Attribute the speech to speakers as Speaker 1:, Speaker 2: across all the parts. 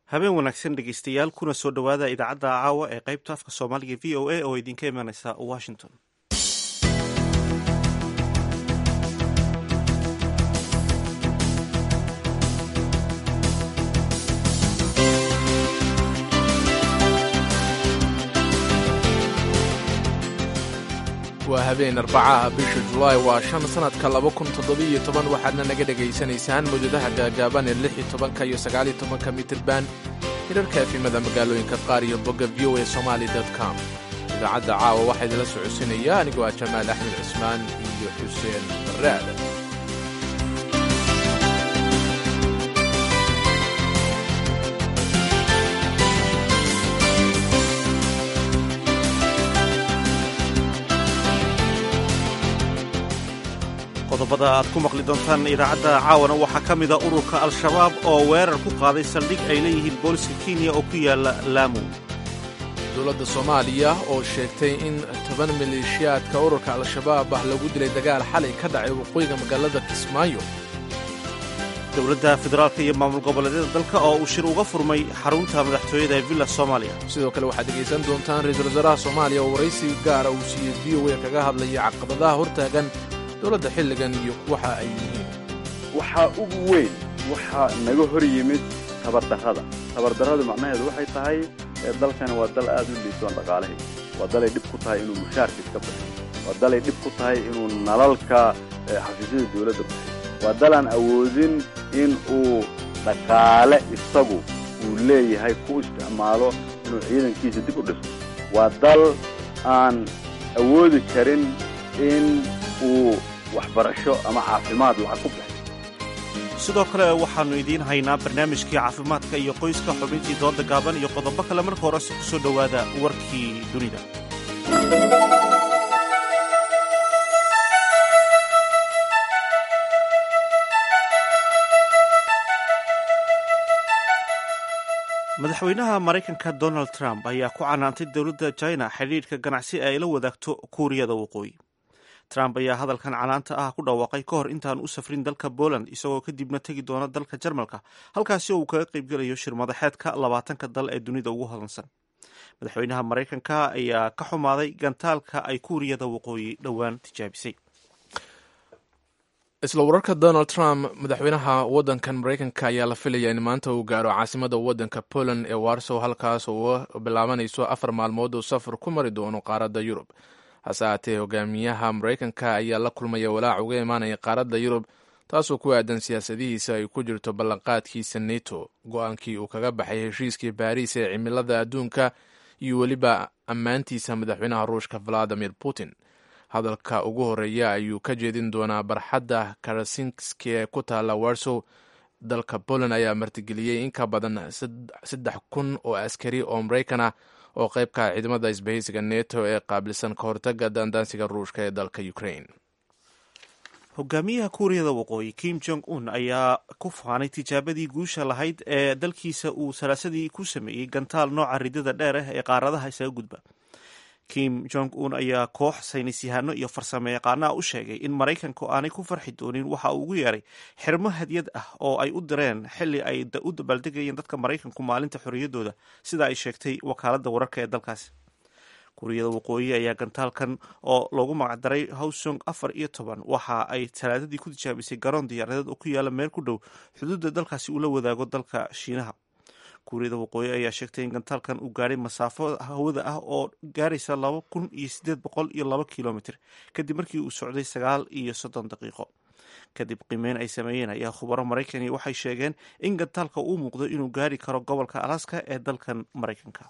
Speaker 1: habeen wanaagsan dhegeystayaal kuna soo dhowaada idaacadda caawa ee qaybta afka soomaaliga v o a oo idinka imanaysa washington
Speaker 2: waa habeen arbacaha bisha julaay waa shan sannadka laba kun toddobiiyo toban waxaadna naga dhegaysanaysaan mawjadaha gaagaaban ee lix iyo tobanka iyo sagaaliyo tobanka mitirban hirarka efimada magaalooyinka qaar iyo bogga v o a somali com idaacadda caawa waxaa idinla socodsinaya anigoo ah jamaal axmed cismaan iyo xuseen barraad
Speaker 1: qodobada aad ku maqli doontaan idaacadda caawana waxaa ka mida ururka al-shabaab oo weerar ku qaaday saldhig ay leeyihiin booliska kenya oo ku yaala laamu
Speaker 2: dowladda soomaaliya oo sheegtay in toban maleeshiyaadka ururka al-shabaab ah lagu dilay dagaal xalay ka dhacay waqooyiga magaalada kismaayo
Speaker 1: dowladda federaalka iyo maamul goboleedyada dalka oo uu shir uga furmay xarunta madaxtooyada ee villa soomaaliya
Speaker 2: sidoo kale waxaad dhegaysan doontaan ra-iisul wasaaraha soomaaliya oo waraysi gaara uu siiyey v o a kaga hadlaya caqabadaha hortaagan dowladda xilligan iyo waxa ay yihiin
Speaker 3: waxaa ugu weyn waxaa naga hor yimid tabardarrada tabardarradu macnaheedu waxay tahay dalkani waa dal aad u liisoon dhaqaalahay waa dalay dhib ku tahay inuu mushaarka iska bixiyo waa dalay dhib ku tahay inuu nalalka xafiisyada dawladda bixiyo waa dalaan awoodin in uu dhaqaale isagu uu leeyahay ku isticmaalo inuu ciidankiisa dib u dhiso waa dal aan awoodi karin in uu waxbarasho ama caafimaad lacag ku bixiyo
Speaker 1: sidoo kale waxaannu idiin haynaa barnaamijkii caafimaadka iyo qoyska xubintii dooda gaaban iyo qodobo kale marka horese ku soo dhowaada warkii dunida madaxweynaha maraykanka donald trump ayaa ku canaantay dowladda china xidhiidhka ganacsi ee ay la wadaagto kuuriyada waqooyi trump ayaa hadalkan canaanta ah ku dhawaaqay ka hor intaan u safrin dalka poland isagoo kadibna tegi doona dalka jarmalka halkaasi oo uu kaga qaybgelayo shir madaxeedka labaatanka dal ee dunida ugu hodansan madaxweynaha maraykanka ayaa ka xumaaday gantaalka ay kuuriyada waqooyi dhowaan tijaabisay
Speaker 2: isla wararka donald trump madaxweynaha waddankan maraykanka ayaa la filaya in maanta uu gaaro caasimada waddanka poland ee warsow halkaas oo bilaabanayso afar maalmood oo safar ku mari doono qaaradda yurub hase haatee hogaamiyaha maraykanka ayaa la kulmaya walaac uga imaanaya qaaradda yurub taasoo ku aadan siyaasadihiisa ay ku jirto ballanqaadkiisa neto go-aankii uu kaga baxay heshiiskii baariis ee cimilada adduunka iyo weliba ammaantiisa madaxweynaha ruushka valadimir putin hadalka ugu horeeya ayuu ka jeedin doonaa barxadda karasinski ee ku taalla warsow dalka poland ayaa martigeliyey in ka badan saddex kun oo askari oo maraykan ah oo qaybka ciidamada isbahaysiga neto ee qaabilsan ka hortaga daandaansiga ruushka ee dalka ukraine
Speaker 1: hogaamiyaha kuuriyada waqooyi kim jong un ayaa ku faanay tijaabadii guusha lahayd ee dalkiisa uu salaasadii ku sameeyey gantaal nooca ridada dheer ah ee qaaradaha isaga gudba kim jong un ayaa koox saynisyahano iyo farsamo yaqaanaha u sheegay in maraykanku aanay ku farxi doonin waxa uu ugu yeeray xirmo hadyad ah oo ay u direen xili ay u dabaaldegayeen dadka maraykanku maalinta xorriyaddooda sida ay sheegtay wakaaladda wararka ee dalkaasi kuuriyada waqooyi ayaa gantaalkan oo loogu magacdaray howsong afar iyo toban waxa ay talaadadii ku tijaabisay garoon diyaaradeed oo ku yaala meel ku dhow xuduudda dalkaasi uu la wadaago dalka shiinaha kuuriyada waqooyi ayaa sheegtay in gantaalkan uu gaadhay masaafo hawada ah oo gaaraysa laba kun iyo siddeed boqol iyo laba kilomitr kadib markii uu socday sagaal iyo soddon daqiiqo kadib qiimeyn ay sameeyeen ayaa khubaro maraykani waxay sheegeen in gantaalka uu muuqdo inuu gaari karo gobolka alaska ee dalkan maraykanka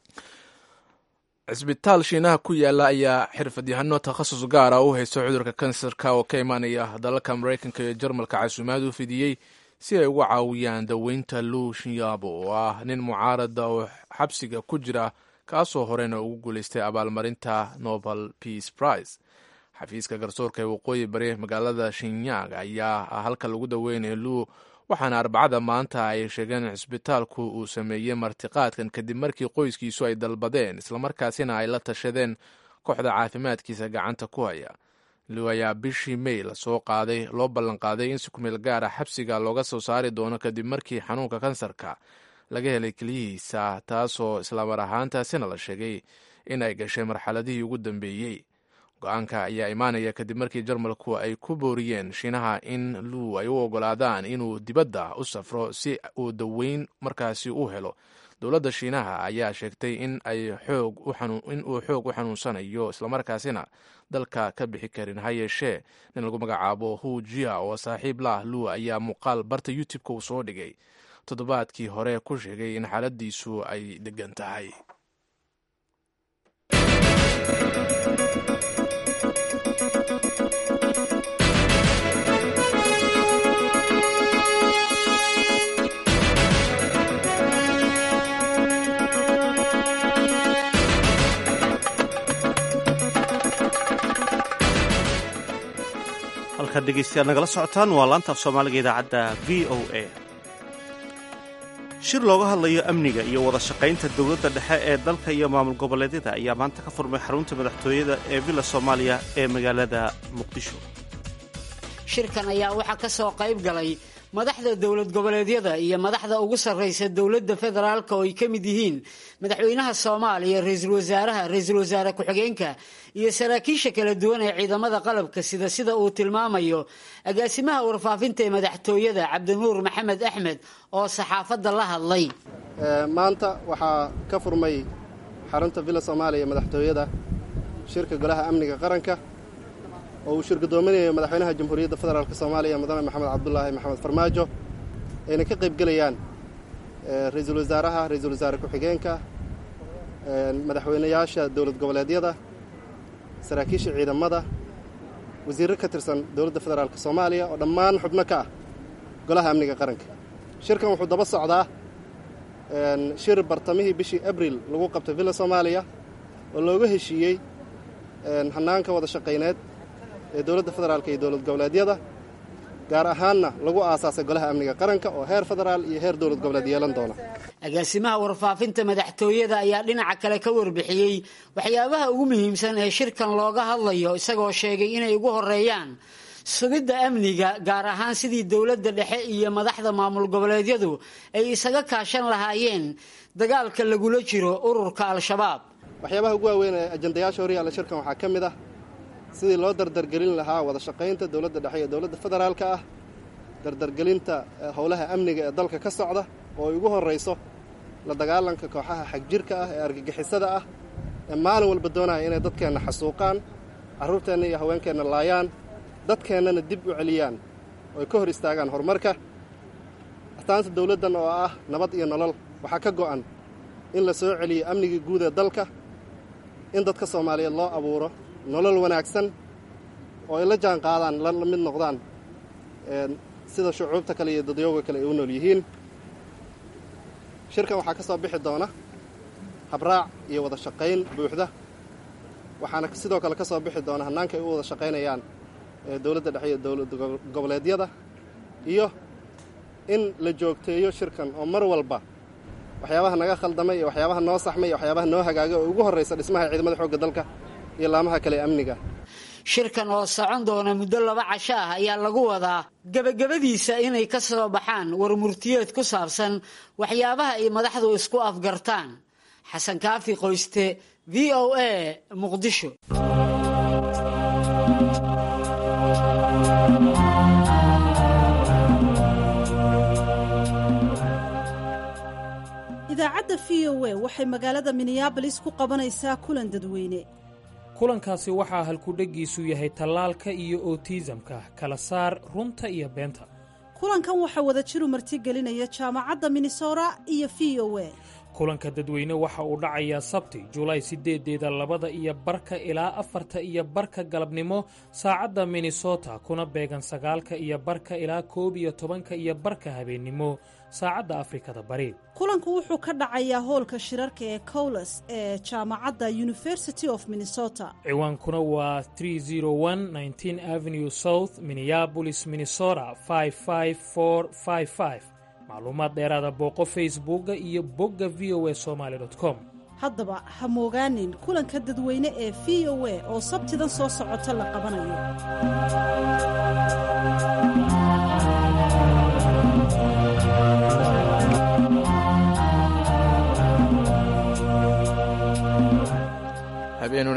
Speaker 2: cisbitaal shiinaha ku yaala ayaa xirfadyahano takhasus gaara u haysta cudurka kansarka oo ka imaanaya dalalka maraykanka iyo jarmalka casuumaad u fidiyey si ay uga caawiyaan daweynta luu shinyabo oo ah nin mucaarada oo xabsiga ku jira kaasoo horena ugu guulaystay abaalmarinta nobel peace prize xafiiska garsoorka ee waqooyi bari magaalada shinyang ayaa ah halka lagu daweynayo luu waxaana arbacada maanta ay sheegeen in cisbitaalku uu sameeyey martiqaadkan kadib markii qoyskiisu ay dalbadeen islamarkaasina ay la tashadeen kooxda caafimaadkiisa gacanta ku haya liw ayaa bishii may lasoo qaaday loo ballanqaaday in si kumeel gaara xabsiga looga soo saari doono kadib markii xanuunka kansarka laga helay keliyihiisa taasoo islaamar ahaantaasina la sheegay in ay gashay marxaladihii ugu dambeeyey go-aanka ayaa imaanaya kadib markii jarmalku ay ku booriyeen shiinaha in luu ay u ogolaadaan inuu dibadda u safro si uu daweyn markaasi u helo dowladda shiinaha ayaa sheegtay in ay in uu xoog u xanuunsanayo islamarkaasina dalka ka bixi karin ha yeeshee nin lagu magacaabo hu jia oo saaxiib lah luu ayaa muuqaal barta youtube-ka uu soo dhigay toddobaadkii hore ku sheegay in xaaladiisu ay degan tahay
Speaker 1: halkaad dhegeystayaal nagala socotaan waa laanta af soomaaliga idaacadda v o a shir looga hadlayo amniga iyo wada shaqaynta dowladda dhexe ee dalka iyo maamul goboleedyada ayaa maanta ka furmay xarunta madaxtooyada ee villa soomaaliya ee magaalada muqdisho
Speaker 4: shirkan ayaa waxaa ka soo qayb galay madaxda dowlad goboleedyada iyo madaxda ugu sarraysa dowladda federaalka oo ay ka mid yihiin madaxweynaha soomaaliya ra-iisul wasaaraha ra-iisul wasaare ku-xigeenka iyo saraakiisha kala duwan ee ciidamada qalabka sida sida uu tilmaamayo agaasimaha warfaafinta ee madaxtooyada cabdinuur maxamed axmed oo saxaafadda la hadlay
Speaker 5: maanta waxaa ka furmay xarunta villa soomaaliya madaxtooyada shirka golaha amniga qaranka oo uu shirgudoominayo madaxweynaha jamhuuriyadda federaalk soomaaliya mudane maxamed cabdulaahi maxamed farmaajo ayna ka qayb gelayaan ra-iisul wasaaraha ra-iisul wasaare ku-xigeenka madaxweynayaasha dowlad goboleedyada saraakiisha ciidamada wasiirro ka tirsan dowladda federaalk soomaaliya oo dhammaan xubno ka ah golaha amniga qaranka shirkan wuxuu daba socdaa shir bartamihii bishii abril lagu qabtay villa soomaaliya oo looga heshiiyey hannaanka wada shaqayneed ee dowladda federaalk iyo dowlad goboleedyada gaar ahaanna lagu aasaasay golaha amniga qaranka oo heer federaal iyo heer dowlad goboleed yeelan doona
Speaker 4: agaasimaha warfaafinta madaxtooyada ayaa dhinaca kale ka warbixiyey waxyaabaha ugu muhiimsan ee shirkan looga hadlayo isagoo sheegay inay ugu horeeyaan sugidda amniga gaar ahaan sidii dowladda dhexe iyo madaxda maamul goboleedyadu ay isaga kaashan lahaayeen dagaalka lagula jiro ururka al-shabaab
Speaker 5: waxyaabaha ugu waaweyn ee ajandayaasha horyaalla shirkan waxaa ka mid ah sidii loo dardargelin lahaa wada shaqaynta dowladda dhexe iyo dowladda federaalka ah dardargelinta howlaha amniga ee dalka ka socda oo ay ugu horrayso la dagaalanka kooxaha xagjirka ah ee argagixisada ah ee maalin walba doonaya inay dadkeenna xasuuqaan carruurteenna iyo haweenkeenna laayaan dadkeennana dib u celiyaan oo ay ka hor istaagaan horumarka astaanta dowladdan oo ah nabad iyo nolol waxaa ka go'an in la soo celiyo amnigii guud ee dalka in dadka soomaaliyeed loo abuuro nolol wanaagsan oo ay la jaan qaadaan la mid noqdaan sida shucuubta kale iyo dadyooga kale ay u nool yihiin shirkan waxaa ka soo bixi doona habraac iyo wada shaqayn buuxda waxaana sidoo kale ka soo bixi doona hannaanka ay u wada shaqaynayaan dowladda dhexe iyo dowlad goboleedyada iyo in la joogteeyo shirkan oo mar walba waxyaabaha naga khaldamay iyo waxyaabaha noo saxmay iyo waxyaabaha noo hagaagay oo ugu horraysa dhismaha ciidamada xoogga dalka iyo laamaha kale amniga
Speaker 4: shirkan oo socon doona muddo laba casho ah ayaa lagu wadaa gebagabadiisa inay ka soo baxaan warmurtiyeed ku saabsan waxyaabaha ay madaxdu isku afgartaan xasan kaafi qoyste v o a muqdisho
Speaker 6: idaacadda v o a waxay magaalada minneabolis ku qabanaysaa kulan dadweyne
Speaker 7: kulankaasi waxaa halkudheggiisu yahay tallaalka iyo otiisamka kala saar runta iyo beenta
Speaker 6: kulankan waxaa wadajiru martigelinaya jaamacadda minnesota iyo v o a
Speaker 7: kulanka dadweyne waxa uu dhacayaa sabti julaay sideedeeda labada iyo barka ilaa afarta iyo barka galabnimo saacadda minnesota kuna beegan sagaalka iyo barka ilaa koob iyo tobanka iyo barka habeennimo saacadda afrikada bari
Speaker 6: kulanku wuxuu ka dhacayaa hoolka shirarka ee cowles ee jaamacadda university of minnesota
Speaker 7: ciwaankuna waa avenue south minneabolis minnesota macluumaad dheeraada booqo facebooka iyo bogga v o a somaali com
Speaker 6: haddaba ha moogaanin kulanka dadweyne ee v o a oo sabtidan soo socota la qabanayo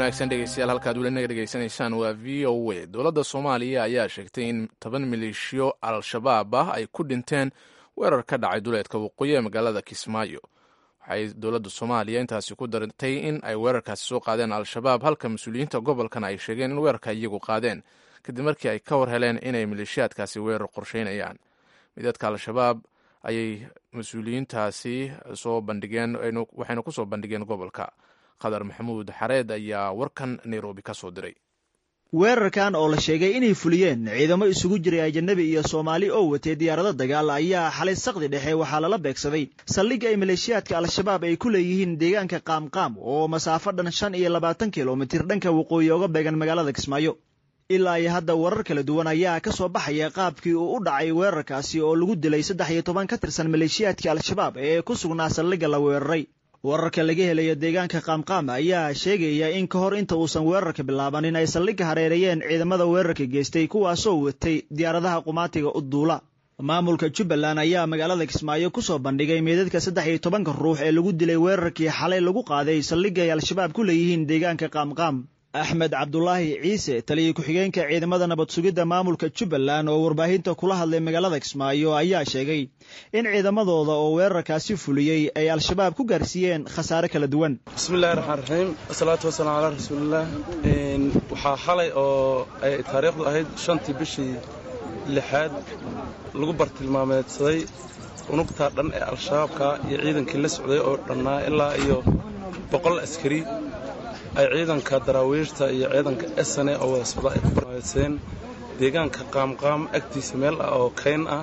Speaker 2: wanaagsan dhegeystayaal halkaad weli naga dhegeysanaysaan waa v o a dowladda soomaaliya ayaa sheegtay in toban maleeshiyo al-shabaab ah ay ku dhinteen weerar ka dhacay duleedka waqooyi ee magaalada kismaayo waxay dowladda soomaaliya intaasi ku dartay in ay weerarkaasi soo qaadeen al-shabaab halka mas-uuliyiinta gobolkan ay sheegeen in weerarka iyagu qaadeen kadib markii ay ka war heleen inay maleeshiyaadkaasi weerar qorsheynayaan midadka al-shabaab ayay mas-uuliyiintaasi soo bandhigeen waxayna ku soo bandhigeen gobolka qadar maxamuud xareed ayaa warkan nairobi ka soo diray
Speaker 8: weerarkan oo la sheegay inay fuliyeen ciidamo isugu jiray ajanabi iyo soomaali oo watay diyaarado dagaal ayaa xalay saqdi dhexe waxaa lala beegsaday saldhigga ay maleeshiyaadka al-shabaab ay ku leeyihiin deegaanka qaamqaam oo masaafo dhan shan iyo labaatan kilomitir dhanka waqooyi oga beegan magaalada kismaayo ilaa iyo hadda warar kala duwan ayaa ka soo baxaya qaabkii uu u dhacay weerarkaasi oo lagu dilay saddex iyo toban ka tirsan maleeshiyaadka al-shabaab ee ku sugnaa saldhigga la weeraray wararka laga helayo deegaanka qaamqaam ayaa sheegaya in ka hor inta uusan weerarka bilaabanin ay saldhigga hareereeyeen ciidamada weerarka geystay kuwaasoo watay diyaaradaha qumaatiga u duula maamulka jubbaland ayaa magaalada kismaayo ku soo bandhigay meedadka saddex iyo tobanka ruux ee lagu dilay weerarkii xalay lagu qaaday saldhigga ay al-shabaab ku leeyihiin deegaanka qaamqaam axmed cabdulaahi ciise taliya ku-xigeenka ciidamada nabad sugidda maamulka jubbaland oo warbaahinta kula hadlay magaalada kismaayo ayaa sheegay in ciidamadooda oo weerarkaasi fuliyey ay al-shabaab ku gaarsiiyeen khasaare kala duwan
Speaker 9: bismillahi raxmaan raxiim wasalaatu wasalaam calaa rasuulillaah waxaa xalay oo ay taariikhdu ahayd shantii bishii lixaad lagu bartilmaameedsaday unugtaa dhan ee al-shabaabka iyo ciidankii la socday oo dhannaa ilaa iyo boqol askari ay ciidanka daraawiishta iyo ciidanka esane oo wada socda ay ku barmaadsadeen deegaanka qaamqaam agtiisa meel ah oo kayn ah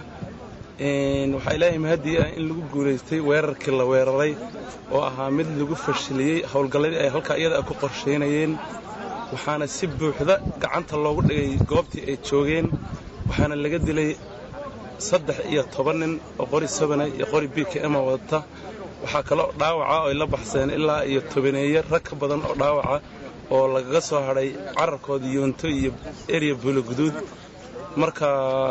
Speaker 9: waxaa ilaahay mahadii ah in lagu guulaystay weerarkii la weeraray oo ahaa mid lagu fashiliyey howlgalladii ay halkaa iyada ku qorshaynayeen waxaana si buuxda gacanta loogu dhigay goobtii ay joogeen waxaana laga dilay saddex iyo toban nin oo qori sabana iyo qori b k ema wadata waxaa kaloo dhaawaca oo ay la baxseen ilaa iyo tobaneeye rag ka badan oo dhaawaca oo lagaga soo hadhay cararkooda yoonto iyo erya buuloguduud marka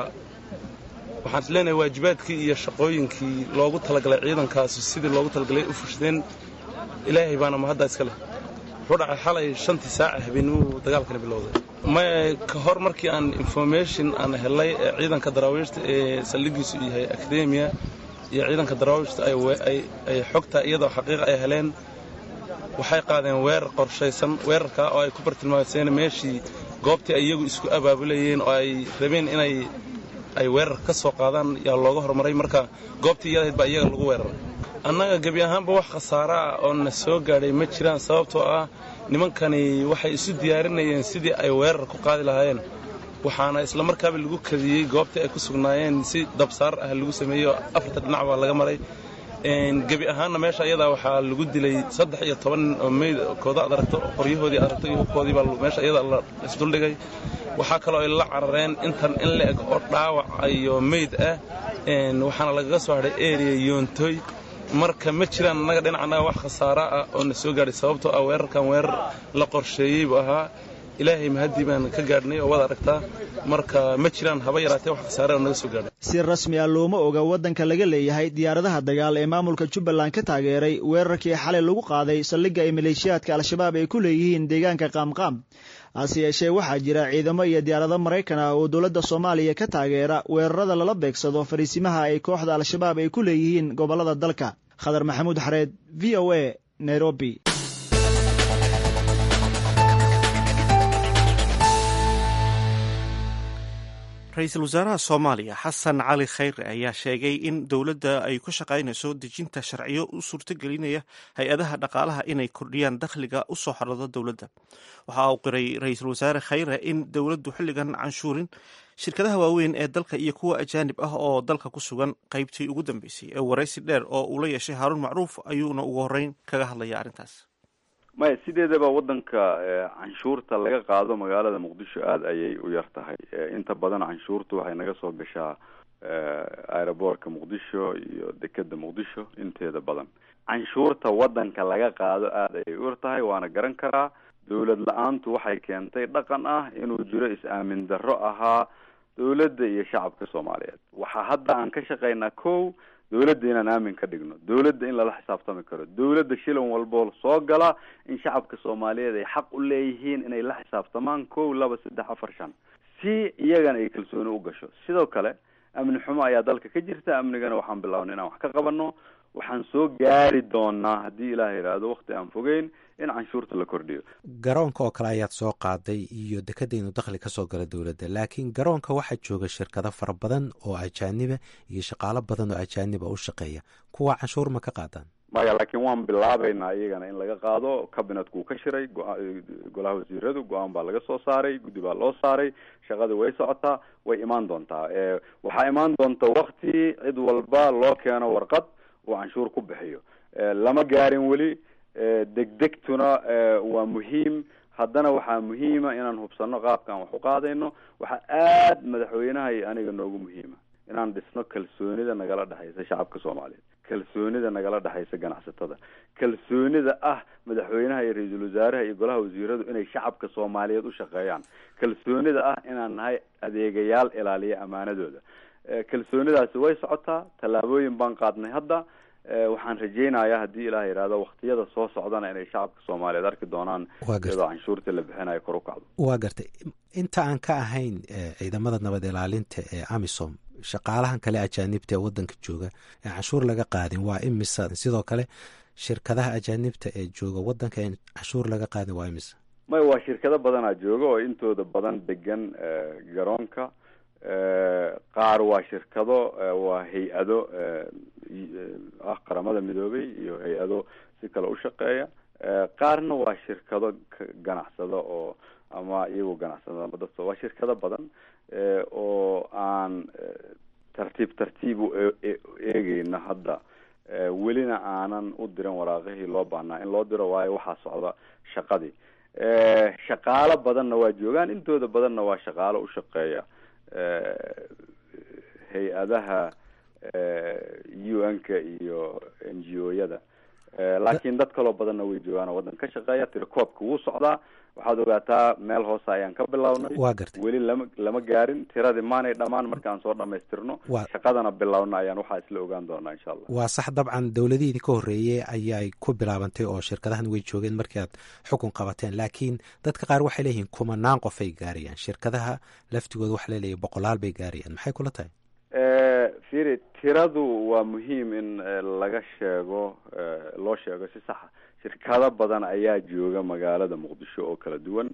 Speaker 9: waxaan is leenahay waajibaadkii iyo shaqooyinkii loogu talagalay ciidankaasu sidii loogu talagalay u fushadeen ilaahay baana mahaddaa iska leh wuxuu dhacay xalay shantii saaca habeenimuu dagaalkani bilowday maya ka hor markii aan information aan helay ee ciidanka daraawiishta ee saldhigiisu yahay akademiya iyo ciidanka daraawiishta ay xogtaa iyadoo xaqiiqa ay heleen waxay qaadeen weerar qorshaysan weerarkaa oo ay ku bartilmaamseen meeshii goobtii ay iyagu isku abaabulayeen oo ay rabeen inay ay weerar ka soo qaadaan yaa looga hormaray marka goobtii iyadahayd baa iyaga lagu weeraray annaga gebi ahaanba wax khasaare ah oo na soo gaadhay ma jiraan sababtoo ah nimankani waxay isu diyaarinayeen sidii ay weerar ku qaadi lahaayeen waxaana isla markaaba lagu kadiyey goobtii ay ku sugnaayeen si dabsaar ah lagu sameeyey oo afarta dhinac baa laga maray gebi ahaanna meesha ayadaa waxaa lagu dilay saddex iyo toban nin oo meydkooda ad aragto qoryahoodii ad aragto iyo hubkoodii baa meesha iyada la isduldhigay waxaa kaloo ay la carareen intan in la eg oo dhaawac iyo meyd ah waxaana lagaga soo hadhay eriya yoontoy marka ma jiraan annaga dhinacanaga wax khasaara ah oo na soo gaadhay sababtoo ah weerarkan weerar la qorsheeyey buu ahaa ilaahay mahaddii baan ka gaadhnay oo wada aragtaa marka ma jiraan haba yaraatee wax khasaare oo naga soo gaadhay
Speaker 8: si rasmi ah looma oga waddanka laga leeyahay diyaaradaha dagaal ee maamulka jubbaland ka taageeray weerarkii xalay lagu qaaday saldhigga ay maleeshiyaadka al-shabaab ay ku leeyihiin deegaanka qaamqaam hase yeeshee waxaa jira ciidamo iyo diyaarado maraykan ah oo dowladda soomaaliya ka taageera weerarada lala beegsado fariisimaha ay kooxda al-shabaab ay ku leeyihiin gobollada dalka khadar maxamuud xareed v o a nairobi
Speaker 1: ra-iisul wasaaraha soomaaliya xasan cali khayre ayaa sheegay in dowladda ay ku shaqaynayso dejinta sharciyo u suurtogelinaya hay-adaha dhaqaalaha inay kordhiyaan dakhliga u soo xorado dowladda waxa uu qiray ra-iisul wasaare khayre in dowladdu xilligan canshuurin shirkadaha waaweyn ee dalka iyo kuwa ajaanib ah oo dalka ku sugan qaybtii ugu dambeysay ee waraysi dheer oo uu la yeeshay haaruun macruuf ayuuna ugu horreyn kaga hadlaya arrintaas
Speaker 3: maya sideedaba waddanka canshuurta laga qaado magaalada muqdisho aada ayay u yar tahay inta badan canshuurtu waxay naga soo gashaa aeroboortka muqdisho iyo dekeda muqdisho inteeda badan canshuurta waddanka laga qaado aada ayay u yar tahay waana garan karaa dowlad la-aantu waxay keentay dhaqan ah inuu jiro is-aamin darro ahaa dowladda iyo shacabka soomaaliyeed waxaa hadda aan ka shaqaynaa kow dowladda inaan aamin ka dhigno dowladda in lala xisaabtami karo dowladda shilan walboo soo gala in shacabka soomaaliyeed ay xaq u leeyihiin inay la xisaabtamaan kow laba saddex afar shan si iyagana ay kalsooni u gasho sidoo kale amni xumo ayaa dalka ka jirta amnigana waxaan bilaabnay inaan wax ka qabano waxaan soo gaari doonaa haddii ilaah yidhaahdo wakti aan fogeyn in canshuurta la kordhiyo
Speaker 10: garoonka oo kale ayaad soo qaaday iyo dekada inuu dakhli ka soo gala dowladda laakiin garoonka waxaa jooga shirkado fara badan oo ajaaniba iyo shaqaalo badan oo ajaaniba u shaqeeya kuwa canshuur ma ka qaadaan
Speaker 3: maya laakiin waan bilaabaynaa iyagana in laga qaado cabinetku ka shiray golaha wasiiradu go-aan baa laga soo saaray guddi baa loo saaray shaqada way socotaa way imaan doontaa waxaa imaan doonta wakti cid walba loo keeno warqad uu canshuur ku bixiyo lama gaarin weli degdegtuna waa muhiim haddana waxaa muhiima inaan hubsano qaabkaan wax u qaadayno waxaa aad madaxweynaha iyo aniga noogu muhiima inaan dhisno kalsoonida nagala dhexaysa shacabka soomaaliyeed kalsoonida nagala dhexaysa ganacsatada kalsoonida ah madaxweynaha iyo ra-iisul wasaaraha iyo golaha wasiiradu inay shacabka soomaaliyeed u shaqeeyaan kalsoonida ah inaan nahay adeegayaal ilaaliya amaanadooda kalsoonidaasi way socotaa tallaabooyin baan qaadnay hadda waxaan rajeynayaa haddii ilaah yidhaahdo waktiyada soo socdana inay shacabka soomaaliyeed arki doonaan iyadoo canshuurta la bixinayo kor u kacdo
Speaker 10: waa gartay inta aan ka ahayn ciidamada nabad ilaalinta ee amisom shaqaalahan kale ajaanibta ee wadanka jooga ee canshuur laga qaadin waa imisa sidoo kale shirkadaha ajaanibta ee jooga wadanka ee canshuur laga qaadin waa imisa
Speaker 3: may waa shirkado badanaa jooga oo intooda badan degan garoonka qaar waa shirkado waa hay-ado ah qaramada midoobay iyo hay-ado si kale u shaqeeya qaarna waa shirkado ganacsada oo ama iyagoo ganacsada ama dad waa shirkado badan oo aan tartiib tartiib u eegeyna hadda welina aanan u diran waraaqihii loo baahnaa in loo diro waayo waxaa socda shaqadii shaqaalo badanna waa joogaan intooda badanna waa shaqaalo u shaqeeya hay-adaha u n-ka iyo n g o-yada laakiin dad kaloo badanna way joogaan oo waddan ka shaqeeya tirakoobka wuu socdaa waxaad ogaataa meel hoose ayaan ka bilownay
Speaker 10: waa gartay
Speaker 3: weli lama lama gaarin tiradii maanay dhammaan markaan soo dhamaystirno shaqadana bilowna ayaan waxaa isla ogaan doonaa insha allah
Speaker 10: waa sax dabcan dowladihiidii ka horreeyey ayay ku bilaabantay oo shirkadahan way joogeen markii aad xukun qabateen laakiin dadka qaar waxay leeyihiin kumanaan qof ay gaarayaan shirkadaha laftigooda waxa laleeyahy boqolaal bay gaarayaan maxay kula tahay
Speaker 3: firi tiradu waa muhiim in laga sheego loo sheego si saxa shirkado badan ayaa jooga magaalada muqdisho oo kala duwan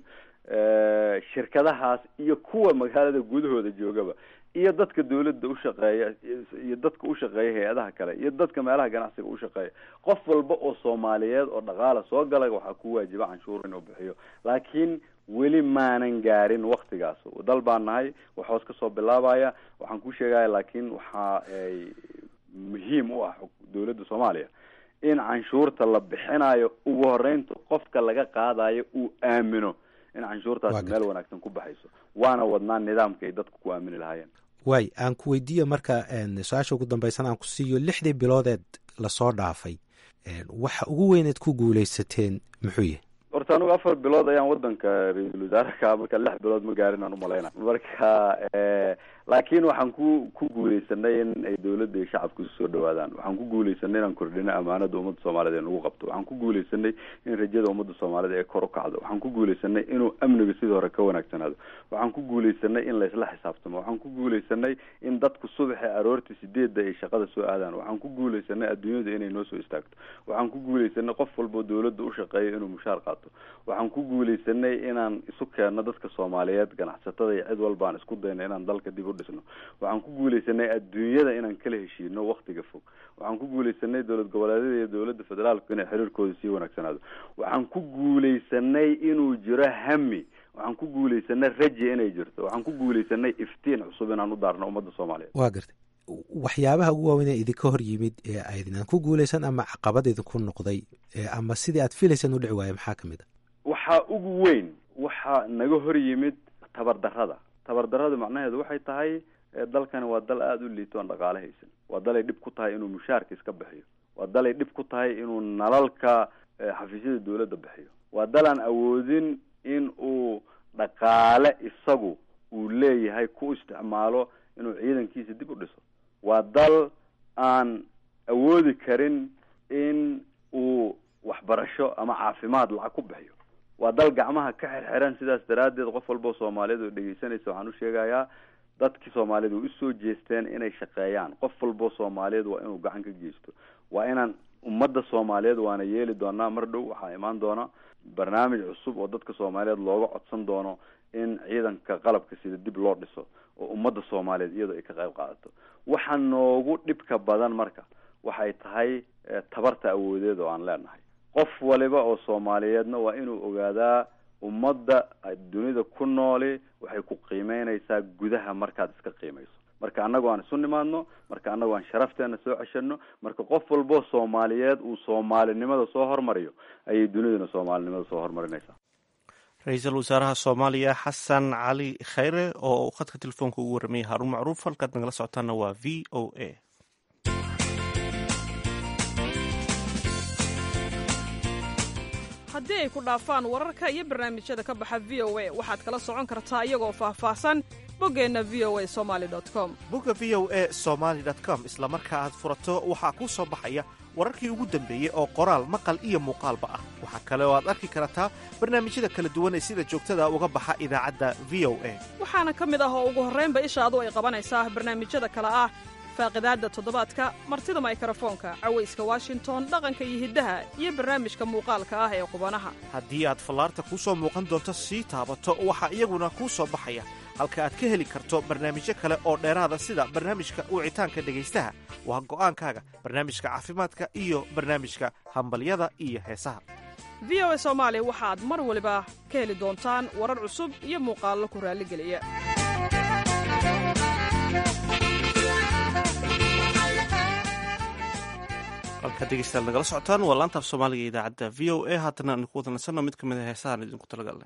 Speaker 3: shirkadahaas iyo kuwa magaalada gudahooda joogaba iyo dadka dawladda ushaqeeya iyo dadka ushaqeeya hay-adaha kale iyo dadka meelaha ganacsiga ushaqeeya qof walba oo soomaaliyeed oo dhaqaala soo galay waxaa ku waajiba canshuur inuu bixiyo laakiin weli maanan gaarin waktigaas dal baan nahay wax hoos kasoo bilaabaya waxaan ku sheegaya laakiin waxa ay muhiim u ah dawladda soomaaliya in canshuurta la bixinayo ugu horeynta qofka laga qaadayo uu aamino in canshuurtaasi meel wanaagsan ku baxayso waana wadnaa nidaamka ay dadku ku aamini lahaayeen
Speaker 10: waay aan ku weydiiyo marka su-aasha ugu dambaysan aan ku siiyo lixdii biloodeed lasoo dhaafay waxa ugu weyneed ku guuleysateen muxuu yahay
Speaker 3: horta anigu afar bilood ayaan wadanka ra-iisul wasaareka marka lix bilood ma gaarin aan umalayna marka laakiin waxaan ku ku guuleysanay in ay dawladda iyo shacabku isu soo dhawaadaan waxaan ku guuleysanay inaan kordhino amaanada ummadda soomaaliyed ee nagu qabto waxaan ku guuleysanay in rajada ummadda soomaaliyed ee kor u kacdo waxaan ku guuleysanay inuu amniga sidii hore ka wanaagsanaado waxaan ku guuleysanay in laysla xisaabtamo waxaan ku guuleysanay in dadku subaxi aroortii sideedda ay shaqada soo aadaan waxaan ku guuleysanay adduunyada inay noo soo istaagto waxaan ku guuleysanay qof walboo dawladda u shaqeeya inuu mushaar qaato waxaan ku guuleysanay inaan isu keenno dadka soomaaliyeed ganacsatada iyo cid walba aan isku dayno inaan dalka dib u dhisno waxaan ku guuleysanay adduunyada inaan kala heshiino waktiga fog waxaan ku guuleysanay dowlad goboleedyada iyo dowladda federaalku inay xiriirkooda sii wanaagsanaado waxaan ku guuleysanay inuu jiro hami waxaan ku guuleysanay raja inay jirto waxaan ku guuleysanay iftiin cusub inaan u daarno ummadda soomaaliyeed
Speaker 10: waa gartay waxyaabaha ugu waaweyn ee idinka hor yimid ee aydinaan ku guuleysan ama caqabad idinku noqday ama sidii aad filaysaan u dhici waaya maxaa kamid a
Speaker 3: waxaa ugu weyn waxaa naga hor yimid tabardarrada tabardarrada macnaheedu waxay tahay dalkani waa dal aada u liito aan dhaqaale haysan waa dalay dhib ku tahay inuu mushaarka iska bixiyo waa dalay dhib ku tahay inuu nalalka xafiisyada dawladda bixiyo waa dal aan awoodin in uu dhaqaale isagu uu leeyahay ku isticmaalo inuu ciidankiisa dib u dhiso waa dal aan awoodi karin in uu waxbarasho ama caafimaad lacag ku bixiyo waa dal gacmaha ka xirxiran sidaas daraaddeed qof walba oo soomaaliyeed oo dhegeysanaysa waxaan u sheegayaa dadkii soomaaliyed way usoo jeesteen inay shaqeeyaan qof walba oo soomaaliyeed waa inuu gacan ka geysto waa inaan ummadda soomaaliyeed waana yeeli doonaa mar dhow waxaa imaan doona barnaamij cusub oo dadka soomaaliyeed looga codsan doono in ciidanka qalabka sida dib loo dhiso oo ummadda soomaaliyeed iyadoo ay ka qayb qaadato waxa noogu dhibka badan marka waxay tahay tabarta awoodeed oo aan leenahay qof waliba oo soomaaliyeedna waa inuu ogaadaa ummadda dunida ku nooli waxay ku qiimeynaysaa gudaha markaad iska qiimayso marka annago aan isu nimaadno marka annago aan sharafteena soo ceshano marka qof walboo soomaaliyeed uu soomaalinimada soo hormariyo ayay duniduna soomaalinimada soo hormarinaysaa
Speaker 1: ra-iisul wasaaraha soomaaliya xasan cali khayre oo khadka telefoonka ugu warramayay haarun macruuf halkaad nagala socotaana waa v o a
Speaker 11: haddii ay ku dhaafaan wararka iyo barnaamijyada ka baxa v o a waxaad kala socon kartaa iyagoo faahfaahsan boggeenna v o a somali com
Speaker 1: bogga v o a somaali com isla marka aad furato waxaa kuu soo baxaya wararkii ugu dambeeyey oo qoraal maqal iyo muuqaalba ah waxaa kale oo aad arki kartaa barnaamijyada kala duwan ee sida joogtada uga baxa idaacadda v o a
Speaker 11: waxaana ka mid ah oo ugu horraynba ishaadu ay qabanaysaa barnaamijyada kale ah faaqidaadda toddobaadka martida maykrofoonka cawayska washington dhaqanka iyo hiddaha iyo barnaamijka muuqaalka ah ee qubanaha
Speaker 1: haddii aad fallaarta kuu soo muuqan doonto sii taabato waxaa iyaguna kuu soo baxaya halka aad ka heli karto barnaamijyo kale oo dheeraada sida barnaamijka wicitaanka dhegaystaha waa go'aankaaga barnaamijka caafimaadka iyo barnaamijka hambalyada iyo heesaha
Speaker 11: v o a soomaali waxaad mar waliba ka heli doontaan warar cusub iyo muuqaallo ku raalligeliya
Speaker 1: halkaad dhegeystayaal nagala socotaan waa laantaaf soomaaliga idaacadda v o a haatana aan ku wadanasanno mid ka mid a heesahaan idinku talagalnay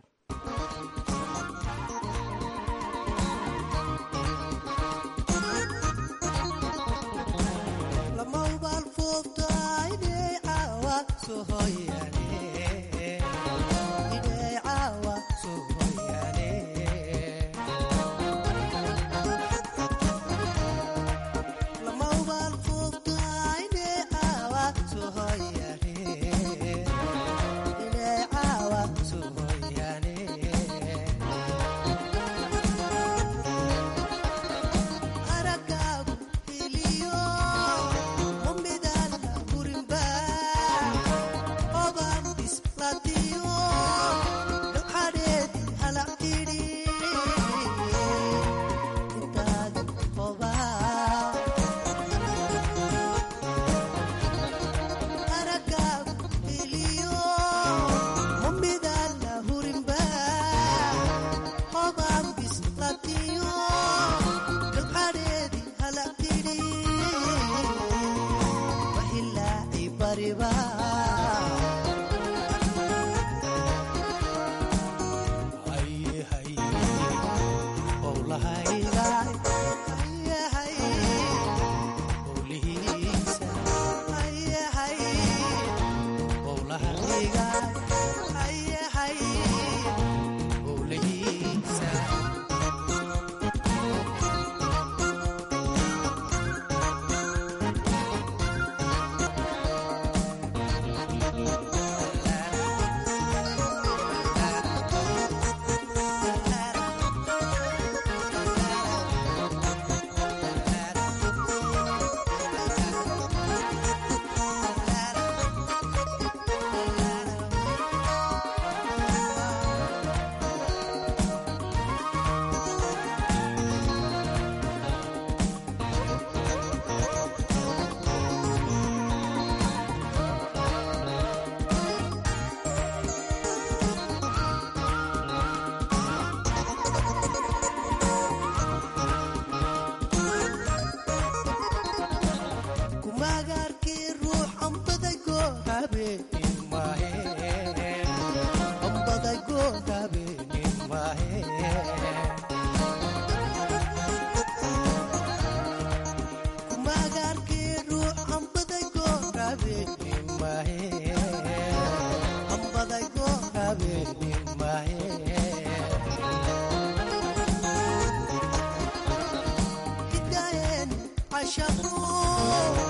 Speaker 12: عشقوا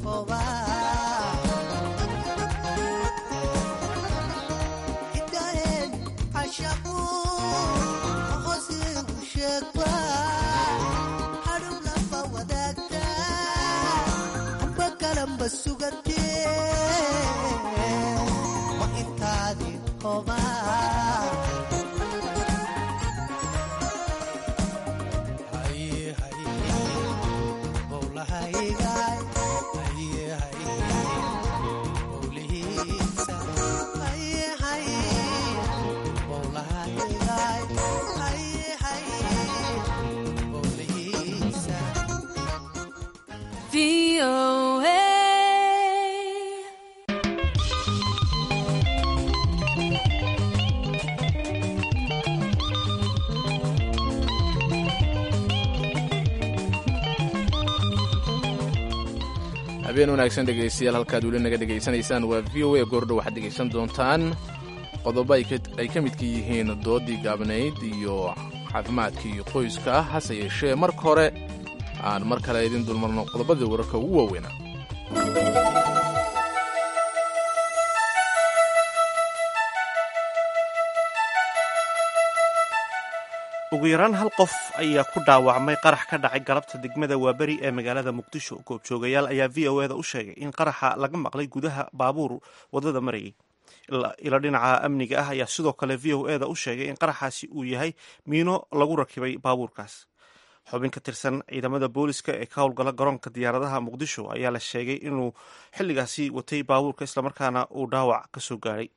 Speaker 2: habeen wanaagsan dhegaystayaal halkaad weli naga dhegaysanaysaan waa v o a goordho waxaad dhegaysan doontaan qodobo ay ka midka yihiin doodii gaabnayd iyo caafimaadkii qoyska ah hase yeeshee marka hore aan mar kale idin dulmarno qodobadii wararka ugu waaweynaa
Speaker 1: ugu yaraan hal qof ayaa ku dhaawacmay qarax ka dhacay galabta degmada waaberi ee magaalada muqdisho goobjoogayaal ayaa v o eda u sheegay in qaraxa laga maqlay gudaha baabuur wadada marayay ilo dhinaca amniga ah ayaa sidoo kale v o eda u sheegay in qaraxaasi uu yahay miino lagu rakibay baabuurkaas xubin ka tirsan ciidamada booliska ee ka howlgala garoonka diyaaradaha muqdisho ayaa la sheegay inuu xilligaasi watay baabuurka islamarkaana uu dhaawac ka soo gaadhay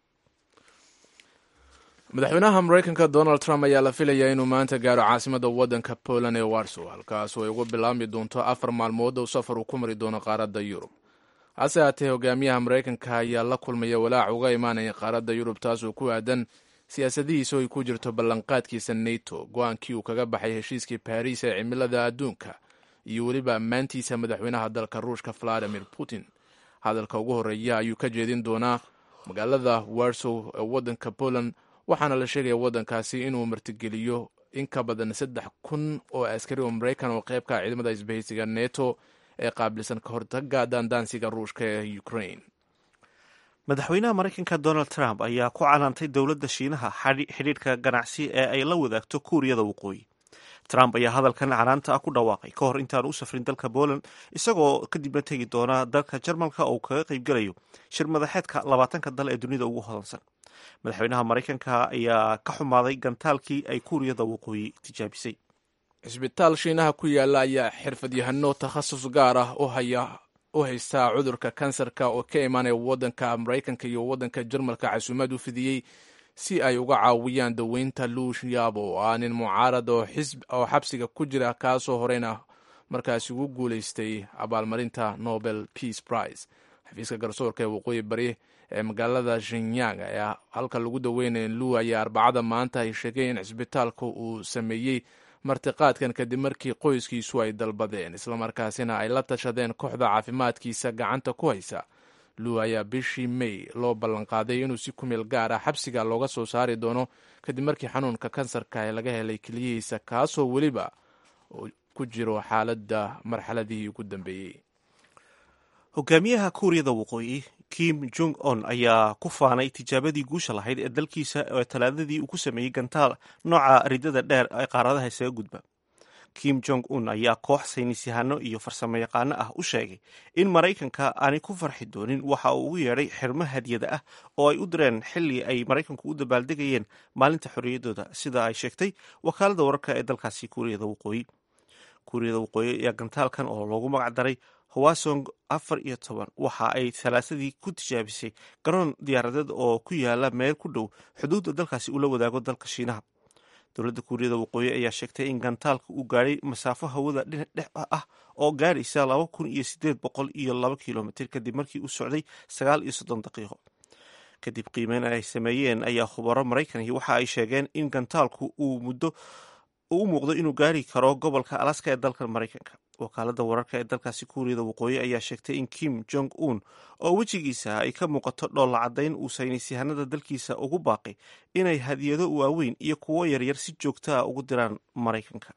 Speaker 2: madaxweynaha maraykanka donald trump ayaa la filayaa inuu maanta gaaro caasimada waddanka poland ee warsow halkaas oo ay ugu bilaabmi doonto afar maalmood oo safar uu ku mari doono qaaradda yurub hase haatee hogaamiyaha maraykanka ayaa la kulmaya walaac uga imaanaya qaaradda yurub taasoo ku aadan siyaasadihiisa oo ay ku jirto ballanqaadkiisa neto go-aankii uu kaga baxay heshiiskii baariis ee cimilada adduunka iyo weliba ammaantiisa madaxweynaha dalka ruushka valadimir putin hadalka ugu horreeya ayuu ka jeedin doonaa magaalada warsow ee waddanka poland waxaana la sheegaya waddankaasi inuu martigeliyo in ka badan saddex kun oo askari oo maraykan oo qeybka ciidamada isbahaysiga neto ee qaabilsan ka hortaga daandaansiga ruushka ee ukraine
Speaker 1: madaxweynaha maraykanka donald trump ayaa ku canaantay dowladda shiinaha xidhiidhka ganacsi ee ay la wadaagto kuuriyada waqooyi trump ayaa hadalkan canaanta ah ku dhawaaqay ka hor intaan u safrin dalka poland isagoo kadibna tegi doona dalka jarmalka oo kaga qaybgelayo shir madaxeedka labaatanka dal ee dunida ugu hodansan madaxweynaha maraykanka ayaa ka xumaaday gantaalkii ay kuuriyada waqooyi tijaabisay
Speaker 2: cisbitaal shiinaha ku yaala ayaa xirfadyahano takhasus gaar ah u haystaa cudurka kansarka oo ka imaanaya waddanka maraykanka iyo waddanka jarmalka casuumad u fidiyey si ay uga caawiyaan daweynta luush yaabo oo ah nin mucaarad oo xabsiga ku jira kaasoo horeyna markaasi ugu guulaystay abaalmarinta nobel peace prize xafiiska garsoorka ee waqooyi bari ee magaalada shinyang ee halka lagu daweynaya lu ayaa arbacada maanta ay sheegeen in cisbitaalka uu sameeyey martiqaadkan kadib markii qoyskiisu ay dalbadeen islamarkaasina ay la tashadeen kooxda caafimaadkiisa gacanta ku haysa lu ayaa bishii may loo ballanqaaday inuu si kumeel gaar ah xabsiga looga soo saari doono kadib markii xanuunka kansarka ee laga helay keliyihiisa kaasoo weliba ku jiro xaaladda marxaladihii ugu dambeeyey
Speaker 1: hogaamiyaha kuuriyada waqooyi kim jong on ayaa ku faanay tijaabadii guusha lahayd ee dalkiisa ee talaadadii uu ku sameeyey gantaal nooca ridada dheer ee qaaradaha isaga gudba kim jong un ayaa koox saynisyahano iyo farsamo yaqaano ah u sheegay in maraykanka aanay ku farxi doonin waxa uu ugu yeedhay xirmo hadyada ah oo ay u direen xilli ay maraykanku u dabaaldegayeen maalinta xorriyaddooda sida ay sheegtay wakaalada wararka ee dalkaasi kuuriyada waqooyi kuuriyada waqooyi ayaa gantaalkan oo loogu magac daray hawasong afar iyo toban waxa ay salaasadii ku tijaabisay garoon diyaaradeed oo ku yaala meel ku dhow xuduudda dalkaasi ula wadaago dalka shiinaha dowladda kuuriyada waqooyi ayaa sheegtay in gantaalka uu gaadhay masaafo hawada dhinac dhex ah oo gaadhaysa laba kun iyo sideed boqol iyo laba kilomitr kadib markii uu socday sagaal iyo soddon daqiiqo kadib qiimeyn ay sameeyeen ayaa khubaro maraykanki waxa ay sheegeen in gantaalku uu muddo u muuqdo inuu gaari karo gobolka alaska ee dalka maraykanka wakaalada wararka ee dalkaasi kuuriyada waqooyi ayaa sheegtay in kim jong un oo wejigiisa ay ka muuqato dhoolla caddayn uu saynisyahanada dalkiisa ugu baaqay inay hadiyado waaweyn iyo kuwo yaryar si joogta ah ugu diraan maraykanka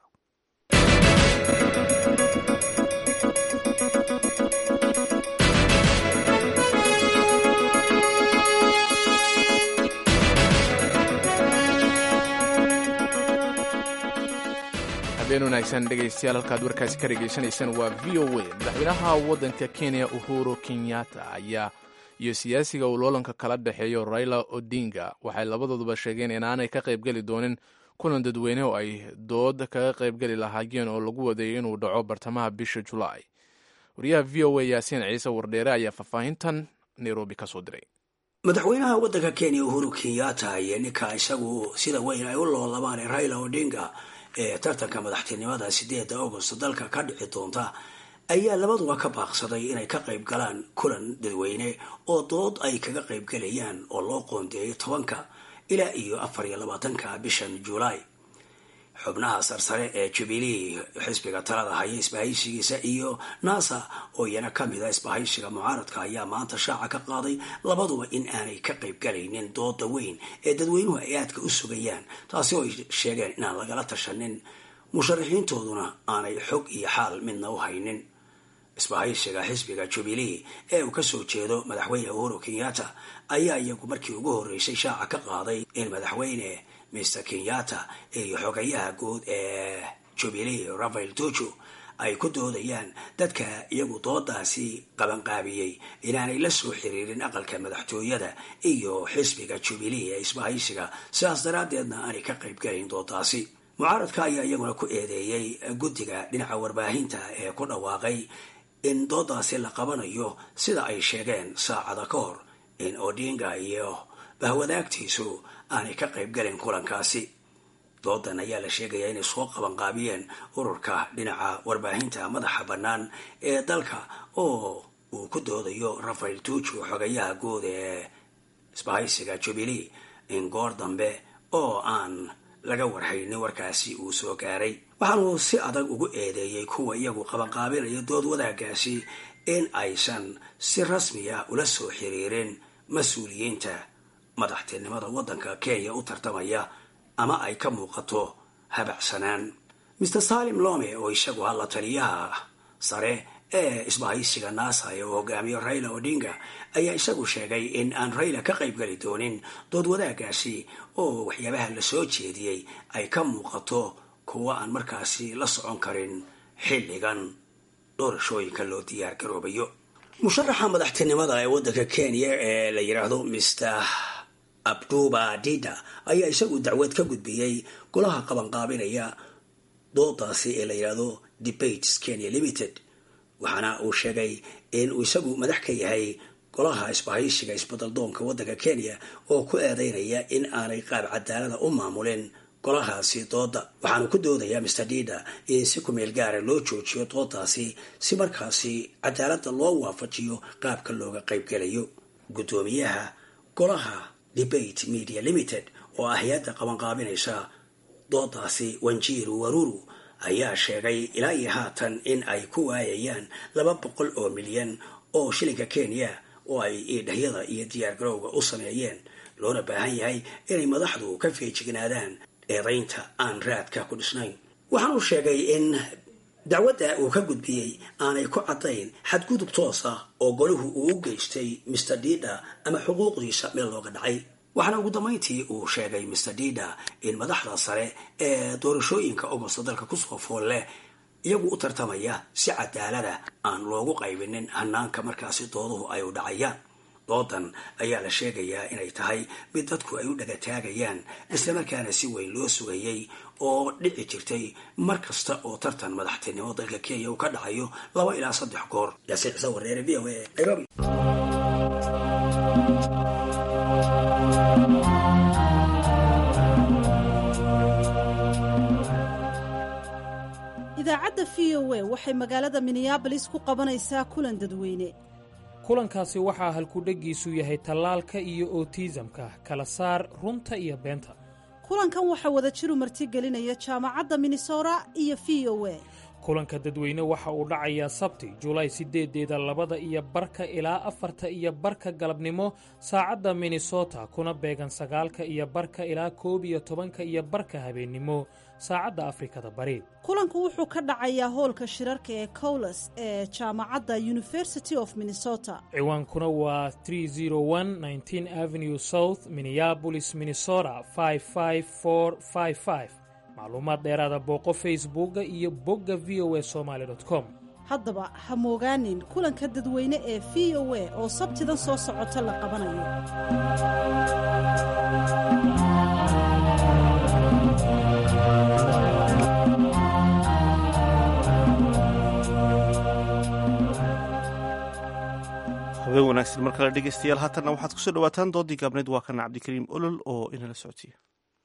Speaker 2: habeen wanaagsan dhegaystayaal halkaad warkaasi ka dhegaysanaysaan waa v o a madaxweynaha waddanka kenya uhuru kenyatta ayaa iyo siyaasiga uu loolanka kala dhexeeyo raila odinga waxay labadooduba sheegeen inaanay ka qaybgeli doonin kulan dadweyne oo ay dood kaga qaybgeli lahaayeen oo lagu wadeeyo inuu dhaco bartamaha bisha julaay wariyaha v o a yaasiin ciise wardheere ayaa faahfaahintan nairobi ka soo diray
Speaker 12: madaxweynaha waddanka kenya uhuru kenyatta iyo ninka isagu sida weyn ay u loolamaan raila odinga ee tartanka madaxtinimada sideeda agost dalka ka dhici doonta ayaa labaduba ka baaqsaday inay ka qayb galaan kulan dadweyne oo dood ay kaga qayb galayaan oo loo qoondeeyay tobanka ilaa iyo afar iyo labaatanka bishan julaay xubnaha sarsare ee jubilee xisbiga talada haya isbahaysigiisa iyo nasa oo iyana ka mid a isbahaysiga mucaaradka ayaa maanta shaaca ka qaaday labaduba in aanay ka qayb galaynin dooda weyn ee dadweynuhu ay aadka u sugayaan taasi oo ay sheegeen inaan lagala tashanin musharaxiintooduna aanay xog iyo xaal midna u haynin isbahaysiga xisbiga jubilee ee uu kasoo jeedo madaxweyne uhuru kenyatta ayaa iyagu markii ugu horreysay shaaca ka qaaday in madaxweyne mr kenyatta iyo xogayaha guud ee jubilee rafael tuju ay ku doodayaan dadka iyagu doodaasi qabanqaabiyey inaanay la soo xiriirin aqalka madaxtooyada iyo xisbiga jubilee ee isbahaysiga sidaas daraaddeedna aanay ka qayb galayn doodaasi mucaaradka ayaa iyaguna ku eedeeyey guddiga dhinaca warbaahinta ee ku dhawaaqay in doodaasi la qabanayo sida ay sheegeen saacada ka hor in odinga iyo bahwadaagtiisu aanay ka qayb galin kulankaasi doodan ayaa la sheegayaa inay soo qabanqaabiyeen ururka dhinaca warbaahinta madaxa bannaan ee dalka oo uu ku doodayo rafael tuju xogayaha guud ee isbahaysiga jubilee in goor dambe oo aan laga warhaynin warkaasi uu soo gaaray waxaanuu si adag ugu eedeeyey kuwa iyagu qabanqaabinaya dood wadaagaasi in aysan si rasmiya ula soo xiriirin mas-uuliyiinta madaxtinimada waddanka kenya u tartamaya ama ay ka muuqato habacsanaan maer salim lome oo isagu hadla taliyaha sare ee isbahaysiga nasa ee uu hogaamiyo raila odinga ayaa isagu sheegay in aan raila ka qayb gali doonin dood wadaagaasi oo waxyaabaha la soo jeediyey ay ka muuqato kuwa aan markaasi la socon karin xilligan doorashooyinka loo diyaar garoobayo musharaxa madaxtinimada ee waddanka kenya ee la yidhaahdo mr abduba dida ayaa isagu dacwad ka gudbiyey golaha qabanqaabinaya doodaasi ee la yidhaahdo debates kenya limited waxaana uu sheegay in uu isagu madax ka yahay golaha isbahaysiga isbadaldoonka waddanka kenya oo ku eedeynaya in aanay qaab cadaalada u maamulin golahaasi dooda waxaanu ku doodayaa master dida in si kumeel gaara loo joojiyo doodaasi si markaasi cadaalada loo waafajiyo qaabka looga qaybgelayo guddoomiyaha golaha debate media limited oo ah hay-adda qabanqaabinaysa doodaasi wanjiru waruru ayaa sheegay ilaa iyo haatan in ay ku waayayaan laba boqol oo milyan oo shilinka kenya oo ay idhahyada iyo diyaargarowga u sameeyeen loona baahan yahay inay madaxdu ka feejignaadaan eedaynta aan raadka ku dhisnayn waxaanuu sheegay in dacwadda uu ka gudbiyey aanay ku caddayn xadgudub toos ah oo golahu uu u geystay master dida ama xuquuqdiisa meel looga dhacay waxaana ugu dambayntii uu sheegay master dida in madaxda sare ee doorashooyinka ogosta dalka kusoo fool leh iyagu u tartamaya si cadaalada aan loogu qaybinin hanaanka markaasi dooduhu ay u dhacayaan doodan ayaa la sheegayaa inay tahay mid dadku ay u dhagataagayaan islamarkaana si weyn loo sugayey oo dhici jirtay mar kasta oo tartan madaxtinimo dalka kenya uu ka dhacayo laba ilaa saddex goor yaasiin ciise wareere v o a nairobi
Speaker 6: idaacadda v o a waxay magaalada minneabolis ku qabanaysaa kulan dadweyne
Speaker 7: kulankaasi waxaa halkudheggiisu yahay tallaalka iyo otiisamka kala saar runta iyo beenta
Speaker 6: kulankan waxaa wadajiru martigelinaya jaamacadda minnesota iyo v o a
Speaker 7: kulanka dadweyne waxa uu dhacayaa sabti julaay sideedeeda labada iyo barka ilaa afarta iyo barka galabnimo saacadda minnesota kuna beegan sagaalka iyo barka ilaa koob iyo tobanka iyo barka habeennimo saacadda afrikada bari
Speaker 6: kulanku wuxuu ka dhacayaa hoolka shirarka ee cowles ee jaamacadda university of minnesota
Speaker 7: ciwaankuna waa avenue south minneabolis minnesota macluumaad dheeraada booqo facebookga iyo bogga v o a somaali com
Speaker 6: haddaba ha moogaanin kulanka dadweyne ee v o a oo sabtidan soo socota la qabanayo
Speaker 1: habeen wanaagsan mar kale dhegeystayaal haatanna waxaad kusoo dhawaataan doodii gaabneed waa kana cabdikariim olol oo inala socotiya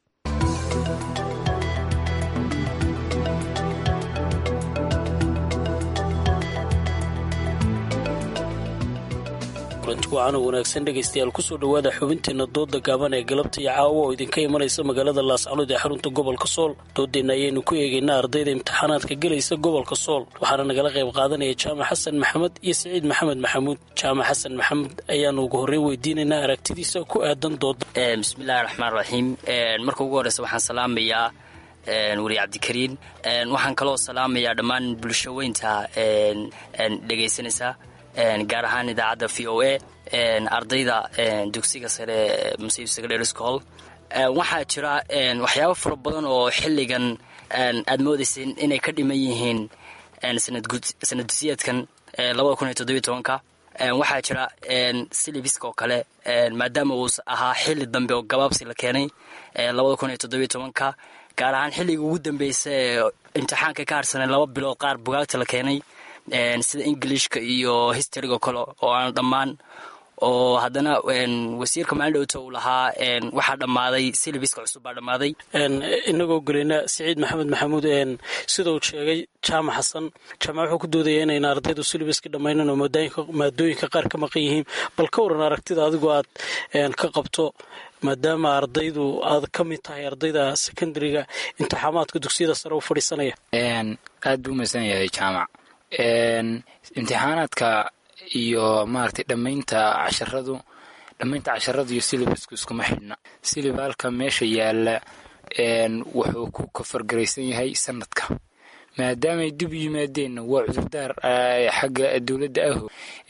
Speaker 13: kulanti wacan oo wanaagsan dhegaystayaal kusoo dhowaada xubinteenna dooda gaaban ee galabta iyo caawa oo idinka imanaysa magaalada laascanood ee xarunta gobolka sool doodeenna ayaynu ku eegaynaa ardayda imtixaanaadka gelaysa gobolka sool waxaana nagala qayb qaadanaya jaamac xasan maxamed iyo siciid maxamed maxamuud jaamac xasan maxamed ayaanu ugu horreyn weydiinaynaa aragtidiisa ku aadan dooda
Speaker 14: bismillahi raxmaan raxiim marka ugu horreysa waxaan salaamayaa weli cabdikariin waxaan kaloo salaamayaa dhammaan bulsho weynta dhegaysanaysa gaar ahaan idaacadda v o a ardayda dugsiga sare musiib secondary school waxaa jira waxyaabo fara badan oo xilligan aad moodaysa inay ka dhiman yihiin sanad dusiyeedkan labada kun iyo toddobiyo tobanka waxaa jira silibiska oo kale maadaama uu ahaa xilli dambe oo gabaabsi la keenay labada kun iyo toddobiyo tobanka gaar ahaan xilliga ugu dambeysa ee imtixaanka ka harsanay laba bilood qaar bugaagta la keenay sida ingilishka iyo historyga kale oo aan dhammaan oo haddana wasiirka maalin dhowta uu lahaa waxaa dhammaaday silibiska cusub baa dhammaaday
Speaker 13: inagoo gelina siciid maxamed maxamuud sida uu sheegay jaamac xasan jaamac wuxuu ku doodaya inayna ardaydu silibiska dhammaynan oo maadooyinka qaar ka maqan yihiin bal ka waran aragtida adigu aad ka qabto maadaama ardaydu aad ka mid tahay ardayda secondariga imtixaamaadka dugsiyada sare u fadhiisanaya
Speaker 15: aad buu umaysan yahay jaamac imtixaanaadka iyo maaragtay dhammaynta casharadu dhammaynta casharadu iyo silibasku iskuma xidhna silibaalka meesha yaalla wuxuu ku kafargaraysan yahay sanadka maadaamay dib u yimaadeenna waa cudurdaar xagga dowladda aho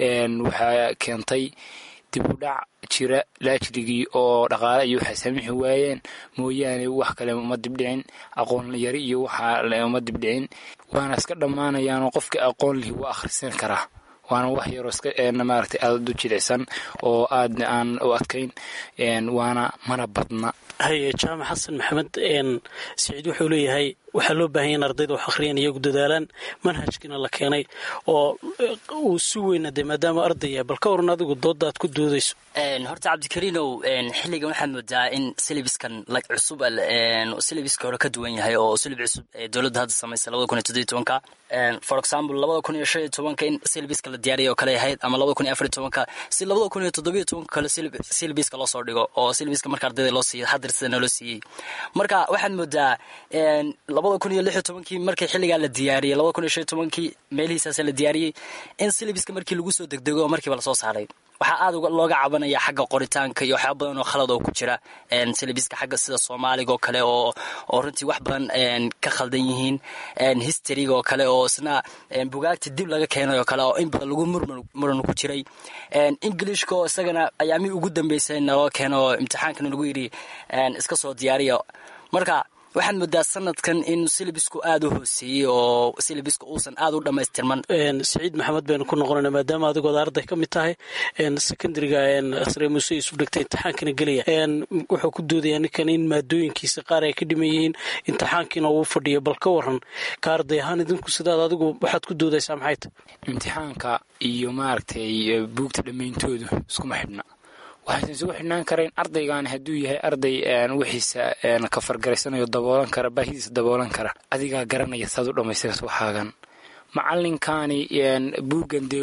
Speaker 15: waxaa keentay dib u dhac jira laajrigii oo dhaqaale iyo waxay saamixi waayeen mooyaane wax kale uma dibdhicin aqoon yari iyo waxa uma dibdhicin waana iska dhammaanayaanoo qofkii aqoon lihi waa akhrisan karaa waana wax yaroo iska maaragtay aada u jilicsan oo aadna aan u adkayn waana mana badna
Speaker 13: haye jaamac xasan maxamed siciid wuxuu leeyahay waxaa loo baahanya in ardayda wax akhriyaan iyagu dadaalaan manhajkiina la keenay oo uu si weyna dee maadaama ardaya bal ka waran adigu dooda aad ku doodayso
Speaker 14: horta cabdikariinow xilligan waxaad moodaa in silibiskan cusub silibiska hore ka duwan yahay oo silib cusub ee dowladda hadda samaysa labada kun iyo toddobiyo tobanka for example labada kun iyo shan iyo tobanka in silibiska la diyaariyay oo kale ahayd ama labada kun iyo afar iyo tobanka si labada kun iyo toddobiyo tobanka kale silibiska loo soo dhigo oo silibiska marka ardayda loo siiyo hadir sidana loo siiyey marka waxaad moodaa labada kun iyo lix iyo tobankii markii xilligaa la diyaariyey labada kun iyo shan iyo tobankii meelihiisaasa la diyaariyey in silibiska markii lagu soo degdego markiiba lasoo saaray waxaa aada looga cabanaya xagga qoritaanka iyo waxyaaba badan oo khalad oo ku jira silibiska xagga sida soomaaliga oo kale oo oo runtii wax badan ka khaldan yihiin historyga oo kale oo isna bugaagta dib laga keenay oo kale oo in badan lagu muran ku jiray ingilishka oo isagana ayaamihii ugu dambeysay naloo keeno oo imtixaankana lagu yidhi iska soo diyaariya marka waxaad moodaa sanadkan in silibisku aada u hooseeyey oo silibisku uusan aada u dhammaystirman
Speaker 13: siciid maxamed baynu ku noqonayna maadaama adigood arday ka mid tahay secondariga sare muse isu dhigtay imtixaankana gelaya wuxuu ku doodayaa ninkan in maadooyinkiisa qaar ay ka dhiman yihiin imtixaankiina uu fadhiyo bal ka waran ka arday ahaan idinku sidaad adigu waxaad ku doodaysaa maxay tahy
Speaker 15: imtixaanka iyo maaragtay buugta dhammayntoodu iskuma xidhna waxaysan isugu xidhnaan karayn ardaygaani hadduu yahay arday wixiisa ka fargaraysanayo daboolan kara baahidiisa daboolan kara adigaa garanaya saad u dhammaystiraysa waxaagan macalinkaani buuggan dee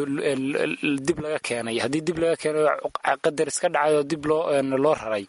Speaker 15: dib laga keenay haddii dib laga keenayo qadar iska dhacay oo dib loo loo raray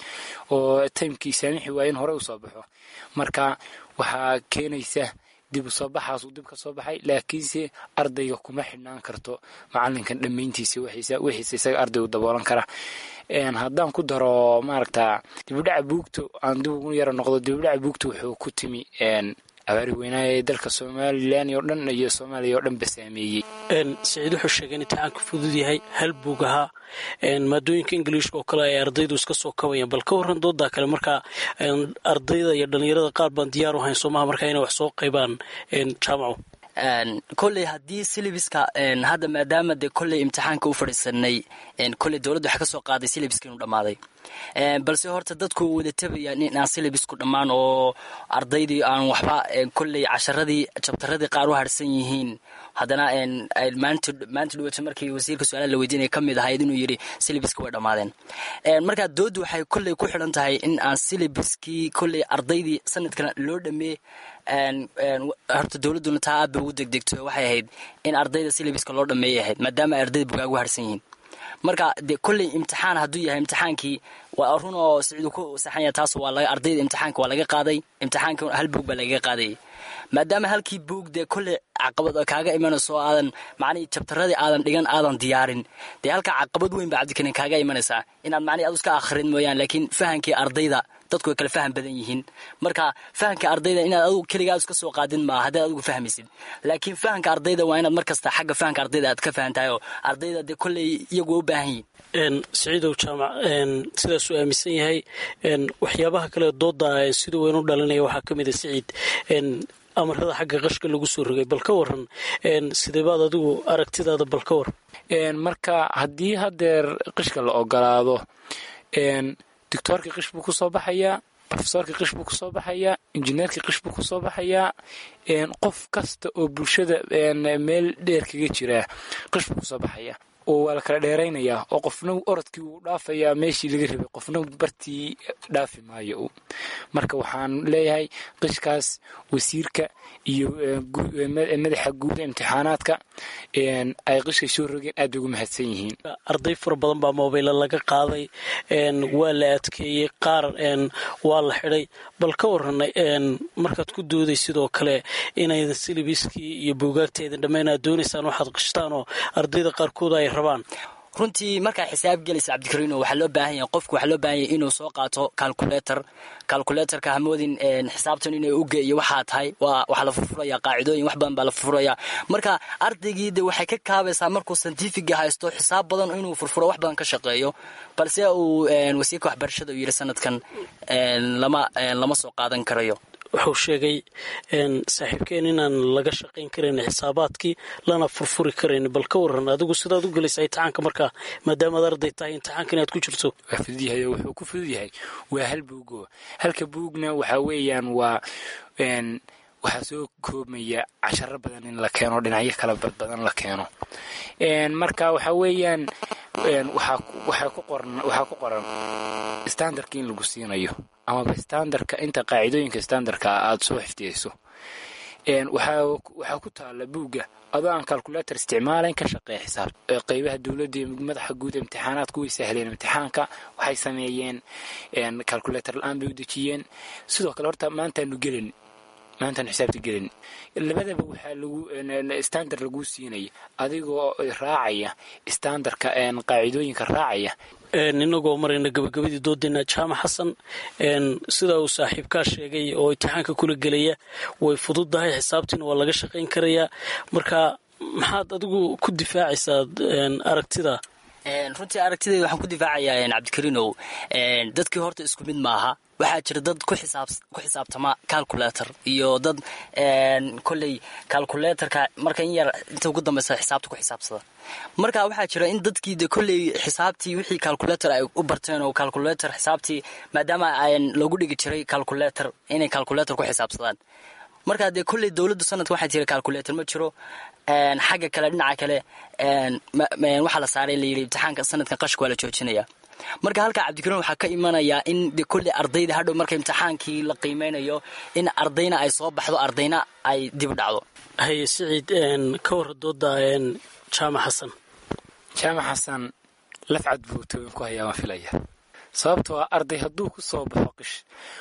Speaker 15: oo taymkii saamixi waaye in hore u soo baxo marka waxaa keenaysa dib u soo baxaasuu dib ka soo baxay laakiinse ardayga kuma xidhnaan karto macalinkan dhammayntiisa wixiisa isaga ardaygu daboolan kara haddaan ku daro maaragta dibudhaca buugta aan dib ugu yara noqdo dibudhaca buugta wuxuu ku timi abaari weynaaye ee dalka somalilan oo dhan iyo soomaaliya oo dhanba saameeyey
Speaker 13: saciid wuxuu sheegay in imtixaanka fudud yahay hal buug ahaa maadooyinka ingiliishka oo kale ay ardaydu iska soo kabayaan bal ka warran doodaa kale markaa ardayda iyo dhallinyarada qaar baan diyaar u hayn soomaha markaa inay wax soo qaybaan jaamaco
Speaker 14: kolley haddii silibiska hadda maadaama dee kolley imtixaanka u fadhiisanay kolley dowladda waxaa ka soo qaaday silibiska inuu dhammaaday balse horta dadku wada tabayaan in aan silibisku dhammaan oo ardaydii aan waxba kolley casharadii jabtaradii qaar u harsan yihiin haddana maanta dhawata markii wasiirka su-aalaha la weydiinaya ka mid ahayd inuu yidhi silibiska way dhammaadeen markaa dooddu waxay kolley ku xidhan tahay in aan silibiskii kolley ardaydii sanadkana loo dhameey horta dowladduna taa aad bay ugu degdegto waxay ahayd in ardayda silibiska loo dhameeyay ahayd maadaama ay ardayda bugaagu harsan yihiin marka dee kolley imtixaan hadduu yahay imtixaankii waa run oo siciidu ku saxan yahay taas waa laga ardayda imtixaanka waa laga qaaday imtixaanka hal buug baa lagaga qaadayay maadaama halkii buug dee kolley caqabad kaaga imanayso oo aadan macnihii jabtaradii aadan dhigan aadan diyaarin dee halkaa caqabad weyn baa cabdikarin kaaga imanaysaa inaad macnihi adu iska akhrin mooyaan laakiin fahankii ardayda dadku way kala faham badan yihiin marka fahamka ardayda inaad adugu keligaad iska soo qaadin maaha haddaad adigu fahmaysid laakiin fahamka ardayda waa inaad mar kasta xagga fahamka ardayda aad ka fahantahay oo ardayda dee kolley iyagu waa u baahan yihiin
Speaker 13: saciidow jaamac sidaasuu aaminsan yahay waxyaabaha kale dooda siduu weyn u dhalinaya waxaa ka mid a siciid amarada xagga qashka lagu soo rogay bal ka waran sideebaad adigu aragtidaada bal ka war
Speaker 15: marka haddii hadeer qishka la ogolaado doctoorkii qish buu kusoo baxayaa rofesorkii qish buu kusoo baxayaa injineerkii qish buu kusoo baxayaa qof kasta oo bulshada meel dheer kaga jiraa qish buu kusoo baxayaa oo waa la kala dheeraynayaa oo qofna orodkii wuu dhaafayaa meeshii laga rabay qofna bartii dhaafi maayo marka waxaan leeyahay qishkaas wasiirka iyo madaxa guud imtixaanaadka ay qishka soo rogeen aad bay ugu mahadsan yihiin
Speaker 13: arday fara badan baa mobayla laga qaaday waa la adkeeyey qaar waa la xidhay bal ka waran markaad ku dooday sidoo kale inaydan silibiskii iyo buugaagteedan dhammayn aad doonaysaan waxaad qishtaan oo ardayda qaarkood ay rabaan
Speaker 14: runtii markaa xisaab gelaysa cabdikariino waxaa loo baahan yahay qofku waxaa loo baahan yahay inuu soo qaato calculator calculatorka hamoodin xisaabtan inay uge iyo waxaa tahay waa waxaa la furfuraya qaacidooyin wax badan baa la furfuraya marka ardaygii de waxay ka kaabaysaa markuu scientifiga haysto xisaab badan inuu furfuro wax badan ka shaqeeyo balse uu wasiirka waxbarashada uu yidhi sanadkan lama lama soo qaadan karayo
Speaker 13: wuxuu sheegay saaxiibkeen inaan laga shaqayn karayn xisaabaadkii lana furfuri karayn bal ka waran adigu sidaad u gelaysa imtixaanka markaa maadaamaad arday tahay imtixaanka inaad ku jirto
Speaker 15: waa fudud yahay wuxuu ku fudud yahay waa hal buugo halka buugna waxaa weeyaan waa waxaa soo koobmaya casharo badan in la keeno dhinacyo kala badbadan la keeno marka waxaa weeyaan waxaa ku qoran standardka in lagu siinayo amaba standardka inta qaacidooyinka standardka aada soo xifdiyeyso waxaa ku taala buugga adoo aan calculator isticmaalayn ka shaqeeya xisaab qeybaha dowladda iyo madaxa guud imtixaanaadku way sahleen imtixaanka waxay sameeyeen calculator la-aan bay u dejiyeen sidoo kale horta maantaanu gelin maantaan xisaabta gelin labadaba waxaa lagu standard laguu siinaya adigoo raacaya standardka qaacidooyinka raacaya
Speaker 13: inagoo marayna gabagabadii doodeena jaamac xasan sidaa uu saaxiibkaa sheegay oo imtixaanka kula gelaya way fududdahay xisaabtiina waa laga shaqayn karayaa marka maxaad adigu ku difaacaysaa aragtida
Speaker 14: runtii aragtidayda waxaan ku difaacayaa cabdikariinow dadkii horta isku mid maaha waxaa jira dad ku xisaabtama calculator iyo dad kolley calculatorka marka in yar inta ugu dambeysa xisaabta ku xisaabsada marka waxaa jira in dadkii de kolley xisaabtii wixii calculator ay u barteen oo calculator xisaabtii maadaama loogu dhigi jiray calculator inay calculator ku xisaabsadaan marka dee kolley dowladdu sanadka waxaa jira calculator ma jiro xagga kale dhinaca kale waxaa la saaray layidhi imtixaanka sanadkan qashka waa la joojinaya marka halkaa cabdikariin waxaa ka imanayaa in de kolley ardayda hadhow marka imtixaankii la qiimeynayo in ardayna ay soo baxdo ardayna ay dib dhacdo
Speaker 13: haye siciid ka warra dooda jaamac xasan
Speaker 15: jaamac xasan lafcad buu tooyin ku hayaa waan filaya sababtoo ah arday hadduu ku soo baxo qish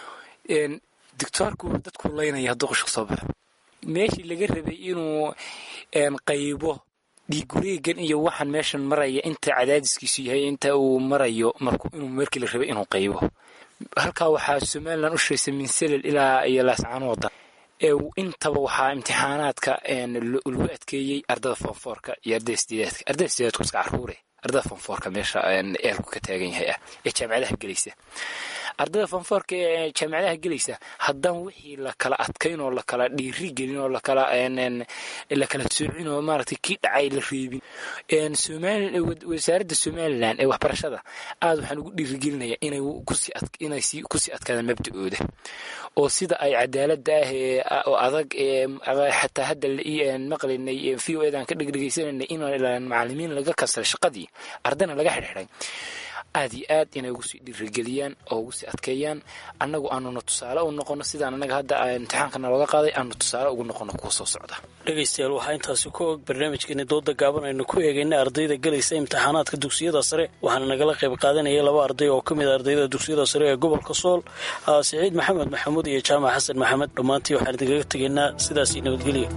Speaker 15: doctoorku dadku laynaya hadduu qish ku soo baxo meeshii laga rabay inuu qaybo dhiigureegan iyo waxaan meeshan maraya inta cadaadiskiisu yahay inta uu marayo inuu markii la rabay inuu qaybo halkaa waxaa somalilan u shiraysa min selel ilaa iyo laascaan wadan intaba waxaa imtixaanaadka lagu adkeeyey ardada fonfoorka iyo ardada sideedaadka ardada sideedaadku iska caruure ardada fonfoorka meesha eelku ka taagan yahay ah ee jaamacadaha gelaysa ardada fonfoorka ee jaamacadaha gelaysa haddaan wixii lakala adkayn oo lakala dhiiri gelin oo lakala lakala soocin oo maaragtay kii dhacay la reebin wasaaradda somalilan ee waxbarashada aad waxaan ugu dhiirigelinayaa inay inay kusii adkaadaan mabda-ooda oo sida ay cadaaladda ah ee oo adag ee xataa hadda maqlinay v o edan ka dhegdhegaysananay in macalimiin laga kansalay shaqadii ardana laga xidhxidhay aad iyo aad inay ugu sii dhiirigeliyaan oo ugu sii adkeeyaan annagu aanuna tusaale u noqono sidaan annaga hadda imtixaanka nalooga qaaday aanu tusaale ugu noqono kuwa soo socda
Speaker 13: dhegaystayaal waxaa intaasi ku og barnaamijkeeni dooda gaaban aynu ku eegaynay ardayda gelaysa imtixaanaadka dugsiyada sare waxaana nagala qayb qaadanayay laba arday oo ka mid a ardayda dugsiyada sare ee gobolka sool siciid maxamed maxamuud iyo jaamac xasan maxamed dhammaantii waxaan idinkaga tegaynaa sidaasii nabadgelya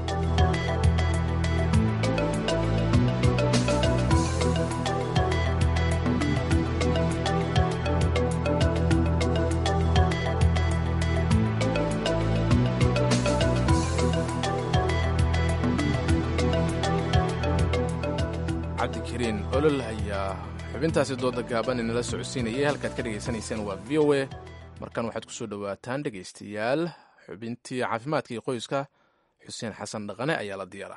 Speaker 2: cabdikariin olol ayaa xubintaasi dooda gaaban inala socodsiinayay halkaad ka dhegaysanayseen waa v o a markan waxaad ku soo dhowaataan dhegaystayaal xubintii caafimaadka iyo qoyska xuseen xasan dhaqane ayaa la diyaara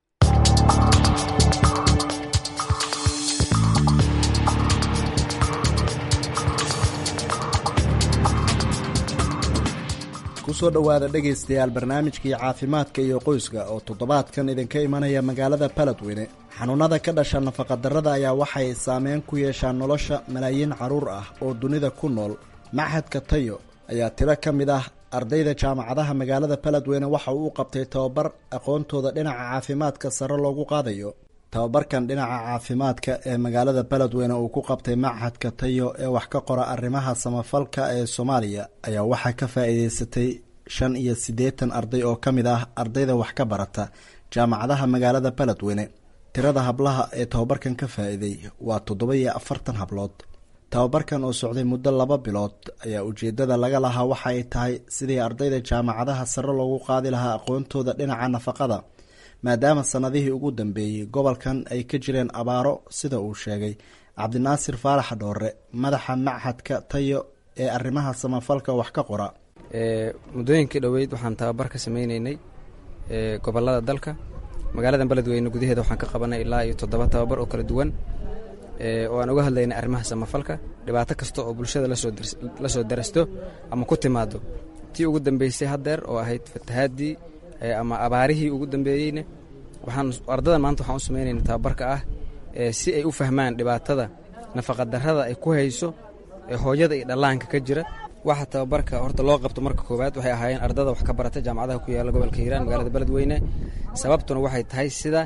Speaker 16: kusoo dhowaada dhegaystayaal barnaamijkii caafimaadka iyo qoyska oo toddobaadkan idinka imanaya magaalada baladweyne xanuunada ka dhasha nafaqadarrada ayaa waxay saameyn ku yeeshaan nolosha malaayiin carruur ah oo dunida ku nool machadka tayo ayaa tiro ka mid ah ardayda jaamacadaha magaalada baladweyne waxa uu u qabtay tababar aqoontooda dhinaca caafimaadka sare loogu qaadayo tababarkan dhinaca caafimaadka ee magaalada baladweyne uu ku qabtay machadka tayo ee wax ka qora arrimaha samafalka ee soomaaliya ayaa waxaa ka faa'iideysatay shan iyo siddeetan arday oo ka mid ah ardayda wax ka barata jaamacadaha magaalada baladweyne tirada hablaha ee tababarkan ka faa'iiday waa toddoba iyo afartan hablood tababarkan oo socday muddo laba bilood ayaa ujeeddada laga lahaa waxa ay tahay sidii ardayda jaamacadaha sare loogu qaadi lahaa aqoontooda dhinaca nafaqada maadaama sannadihii ugu dambeeyey gobolkan ay ka jireen abaaro sida uu sheegay cabdinaasir faarax dhoore madaxa machadka tayo ee arrimaha samafalka wax ka qora
Speaker 17: muddooyinkii dhoweyd waxaan tababar ka sameyneynay gobolada dalka magaaladan beledweyne gudaheeda waxaan ka qabanay ilaa iyo toddoba tababar oo kala duwan oo aan uga hadlaynay arrimaha samafalka dhibaato kasta oo bulshada la soo darasto ama ku timaado tii ugu dambeysay haddeer oo ahayd fatahaadii ama abaarihii ugu dambeeyeyna waxaan ardadan maanta waxaan u samaynayna tababarka ah si ay u fahmaan dhibaatada nafaqadarrada ay ku hayso hooyada iyo dhallaanka ka jira waxa tababarka horta loo qabto marka koowaad waxay ahaayeen ardada wax ka barata jaamacadaha ku yaalla gobolka hiiraan magaalada beledweyne sababtuna waxay tahay sida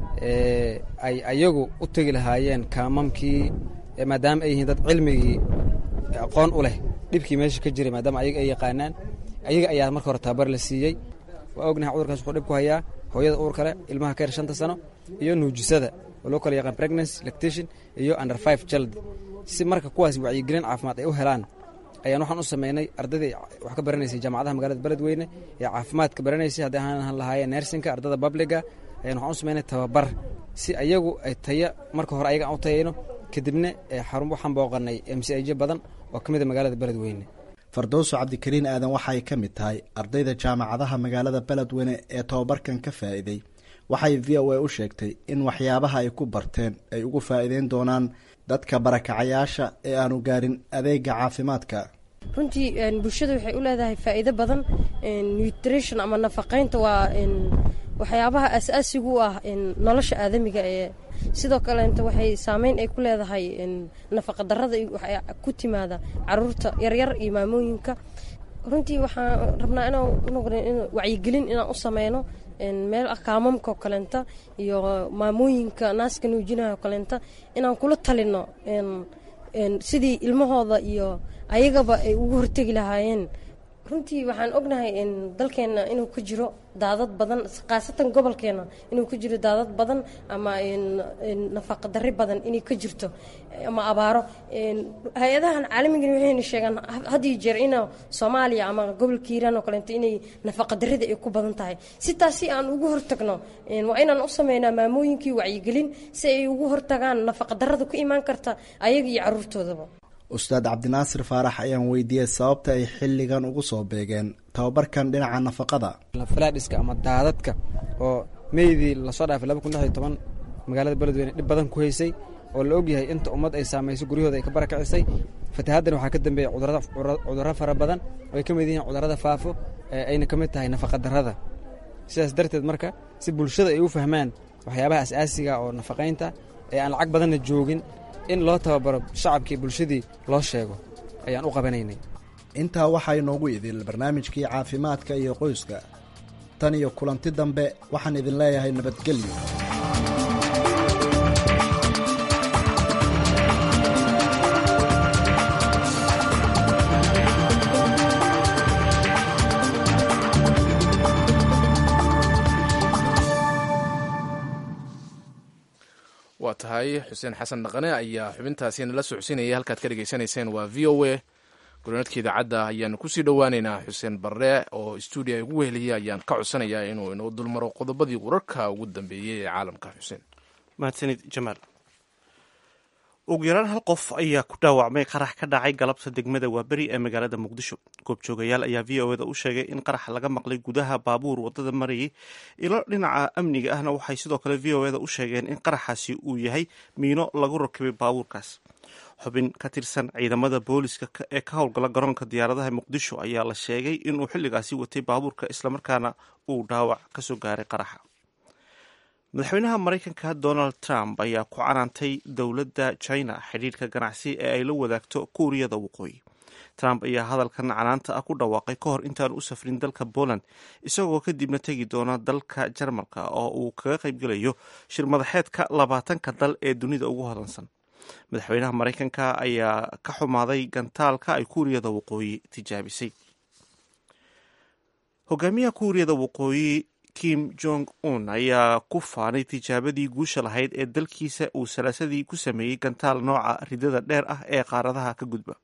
Speaker 17: ay ayagu u tegi lahaayeen kaamamkii maadaama ay yihiin dad cilmigii aqoon u leh dhibkii meesha ka jiray maadaama ayaga ay yaqaanaan ayaga ayaa marka hore tababar la siiyey waa ognahay cudurkaas wuxuu dhib ku hayaa hooyada uur kale ilmaha ka yar shanta sano iyo nuujisada oo loo kala yaqaan pregnancy lactation iyo under five child si marka kuwaas wacyigelin caafimaad ay u helaan ayaan waxaan u sameynay ardaydii wax ka baranaysay jaamacadaha magaalada beledweyne ee caafimaadka baranaysay haddii aan lahaayeen nersinka ardada babliga ayaan waxaan u sameynay tababar si ayagu ay taya marka hore ayaga aan u tayayno kadibna xarun waxaan booqanay mcij badan oo ka mid a magaalada beledweyne
Speaker 16: fardowso cabdikariin aadan waxa ay ka mid tahay ardayda jaamacadaha magaalada beledweyne ee tababarkan ka faa'iiday waxay v o a u sheegtay in waxyaabaha ay ku barteen ay ugu faa'iideyn doonaan dadka barakacayaasha ee aanu gaarin adeega caafimaadka
Speaker 18: runtii bulshada waxay u leedahay faa'iido badan nutrition ama nafaqaynta waa waxyaabaha asaasigu u ah nolosha aadamiga ee sidoo kaleeta waxay saameyn ay ku leedahay nafaqadarada ku timaada caruurta yaryar iyo maamooyinka runtii waxaan rabnaa inaan wacyigelin inaan u sameyno meel kaamamka oo kaleenta iyo maamooyinka naaska nuujinaha oo kaleenta inaan kula talino sidii ilmahooda iyo ayagaba ay ugu hortegi lahaayeen runtii waxaan ognahay dalkeenna inuu ka jiro daadad badan khaasatan gobolkeena inuu ka jiro daadad badan ama nafaqa darri badan inay ka jirto ama abaaro hay-adahan caalamigana waxayna sheegaan had iyo jeer ina soomaaliya ama gobolka hiiraan oo kaleeto inay nafaqa darrida ay ku badan tahay si taas si aan ugu hortagno waa inaan u sameynaa maamooyinkii wacyigelin si ay ugu hortagaan nafaqa darrada ku imaan karta ayaga iyo caruurtoodaba
Speaker 16: ustaad cabdinaasir faarax ayaan weydiiyey sababta ay xilligan ugu soo beegeen tababarkan dhinaca nafaqada
Speaker 17: falaadhiska ama daadadka oo meydii lasoo dhaafay laba kun lix iyo toban magaalada beledweyne dhib badan ku haysay oo la ogyahay inta ummad ay saamayso guryahooda ay ka barakacisay fatahaaddan waxaa ka dambeeya cudurro fara badan oo ay ka mid yihiin cudurrada faafo ayna ka mid tahay nafaqa darrada sidaas darteed marka si bulshada ay u fahmaan waxyaabaha asaasiga oo nafaqaynta ee aan lacag badanna joogin in loo tababaro shacabkii bulshadii loo sheego ayaan u qabanaynay
Speaker 16: intaa waxaa inoogu idil barnaamijkii caafimaadka iyo qoyska tan iyo kulanti dambe waxaan idin leeyahay nabadgelyo
Speaker 2: waa tahay xuseen xasan dhaqane ayaa xubintaasi nala socodsiinaya halkaad ka dhegaysanayseen waa v o a gurnaadka idaacadda ayaanu kusii dhowaaneynaa xuseen barre oo stuudiya ugu weheliyay ayaan ka codsanayaa inuu inoo dulmaro qodobadii wararka ugu dambeeyey ee caalamka xuseen
Speaker 1: mahadsanid jamaal ugu yaraan hal qof ayaa ku dhaawacmay qarax ka dhacay galabta degmada waaberi ee magaalada muqdisho goobjoogayaal ayaa v o eda u sheegay in qarax laga maqlay gudaha baabuur wadada marayay ilo dhinaca amniga ahna waxay sidoo kale v o eda u sheegeen in qaraxaasi uu yahay miino lagu rakibay baabuurkaas xubin ka tirsan ciidamada booliska ee ka howlgala garoonka diyaaradaha muqdisho ayaa la sheegay inuu xilligaasi watay baabuurka islamarkaana uu dhaawac kasoo gaaray qaraxa madaxweynaha maraykanka donald trump ayaa ku canaantay dowladda china xidhiirka ganacsi ee ay la wadaagto kuuriyada waqooyi trump ayaa hadalkan canaanta ah ku dhawaaqay ka hor intaan u safrin dalka poland isagoo kadibna tegi doona dalka jarmalka oo uu kaga qaybgelayo shir madaxeedka labaatanka dal ee dunida ugu hodansan madaxweynaha maraykanka ayaa ka xumaaday gantaalka ay kuuriyada waqooyi tijaabisay hogaamiyaha kuuriyada waqooyi kim jong un ayaa ku faanay tijaabadii guusha lahayd ee dalkiisa uu salaasadii ku sameeyey gantaal nooca ridada dheer ah ee qaaradaha ka gudba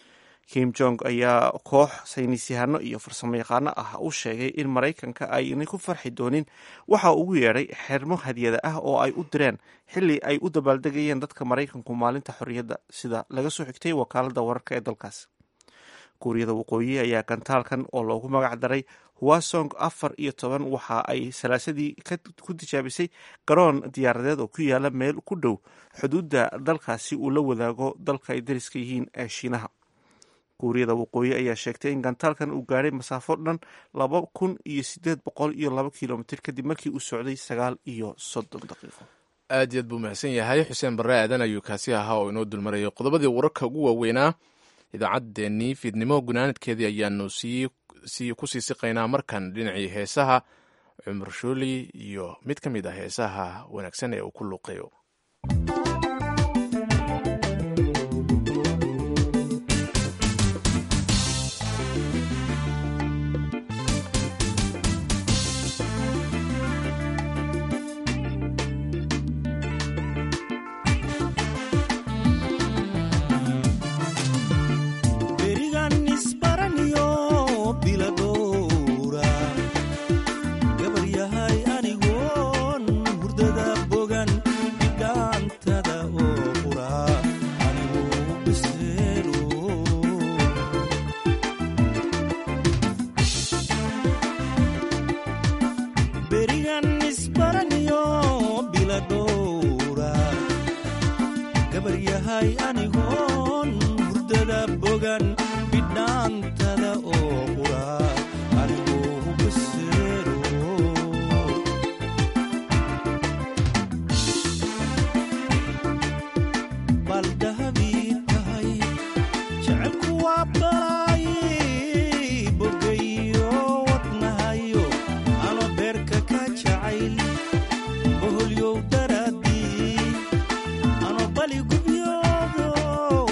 Speaker 1: kim jong ayaa koox saynisyahano iyo farsamo yaqaano ah u sheegay in maraykanka aynay ku farxi doonin waxa ugu yeedhay xermo hadyada ah oo ay u direen xilli ay u dabaaldegayeen dadka maraykanku maalinta xorriyadda sida laga soo xigtay wakaalada wararka ee dalkaas kuuriyada waqooyi ayaa gantaalkan oo loogu magac daray huwasong afar iyo toban waxa ay salaasadii ku tijaabisay garoon diyaaradeed oo ku yaala meel ku dhow xuduudda dalkaasi uu la wadaago dalka ay dariska yihiin ee shiinaha kuuriyada waqooyi ayaa sheegtay in gantaalkan uu gaadhay masaafo dhan laba kun iyo sideed boqol iyo laba kilomitr kadib markii uu socday sagaal iyo soddon daqiiqo
Speaker 2: aad iyo aad buu mahadsan yahay xuseen barre aadan ayuu kaasi ahaa oo inoo dulmarayay qodobadii wararka ugu waaweynaa idaacaddeenii fiidnimo gunaanadkeedii ayaanu sii ku sii siqaynaa markan dhinacii heesaha cumar shooli iyo mid ka mid ah heesaha wanaagsan ee uu ku luuqayo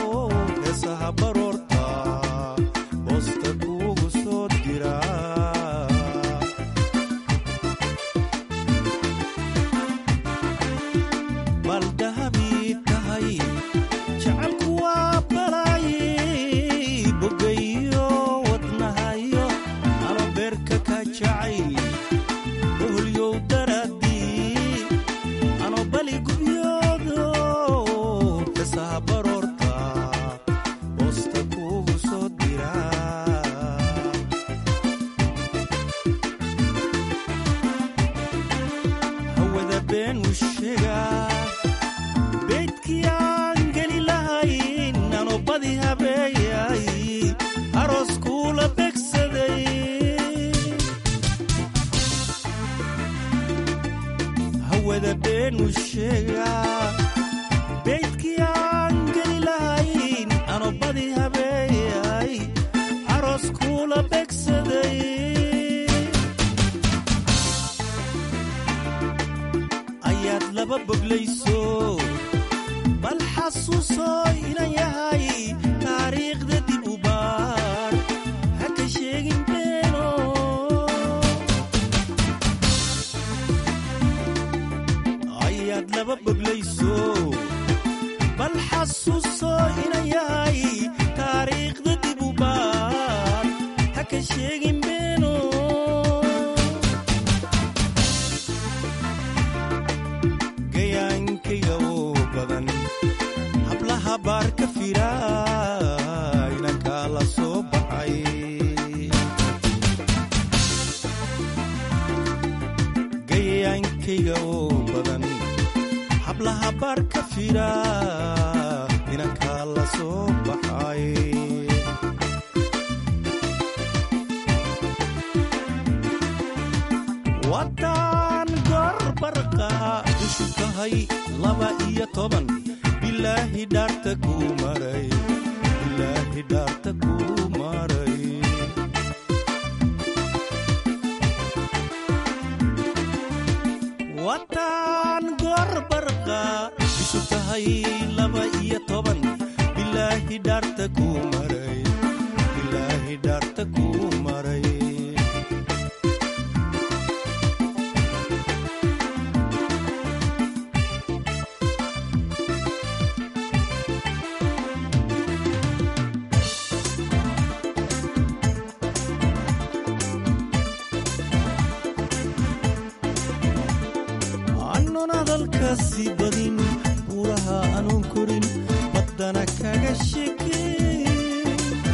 Speaker 19: heesaha baroorta hoosta kuugu soo dira xasuuso inan yahay taariikhda dib u baar ha ka sheegin beeno ayaad laba boglayso bal xasuuso inan yahay taariikhda dib u baar ha ka sheegin beeno gayaankayga oo badan hablaha baar ka fira inankaa la soo baxay gayaankayga oo badan hablaha baar ka fira inankaa la soo baxay waddaan gorbarqa ishu tahay laba iyo toban bilaahi dhaarta kuu maray bilaahi dhaarta kuu maray waddaan gorbarqa isu tahay laba iyo toban bilaahi dhaarta kuu maray bilaahi dhaarta kuu maray aanun hadalkaasi badin buuraha aanun korin baddana kaga shekeyn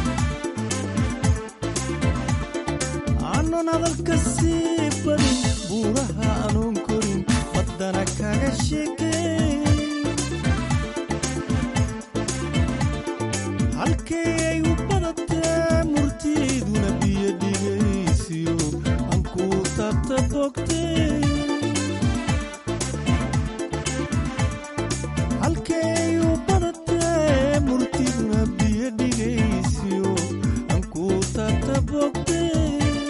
Speaker 19: aanun hadalkaasi badin buuraha aanun korin baddana kaga shekeyn halkay ay u badatee murtiiduna biyo dhigaysiyo aan kuu taabta bogtee halkay u badatee murtiduna biyo dhigaysiyo aan kuu taabta bogtee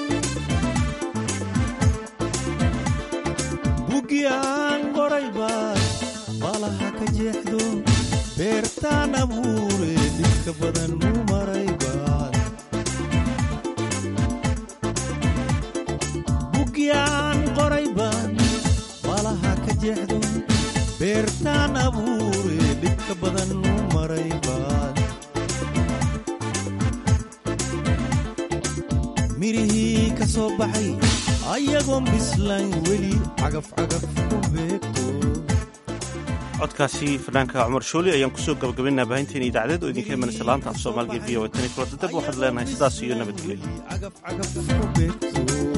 Speaker 19: bugi aan qoray baad baalaha ka jeexdo beertaan abuure dhibka badan muu maray baad bugi aan qoray baad baalaha ka jeexdo beertaan abuure dhibka badan muu maray baad mirihii ka soo baxay ayagoon bislayn weli cagaf cagaf ku beegto
Speaker 1: codkaasi fanaanka cumar shooli ayaan kusoo gabagabaynaa baahinteena idaacadeed oo idinka imanaysa laanta af soomaaliga v o tani kulatadab waxaad leenahay sidaas iyo nabadgelyo
Speaker 19: cagaf cagaf ku beegto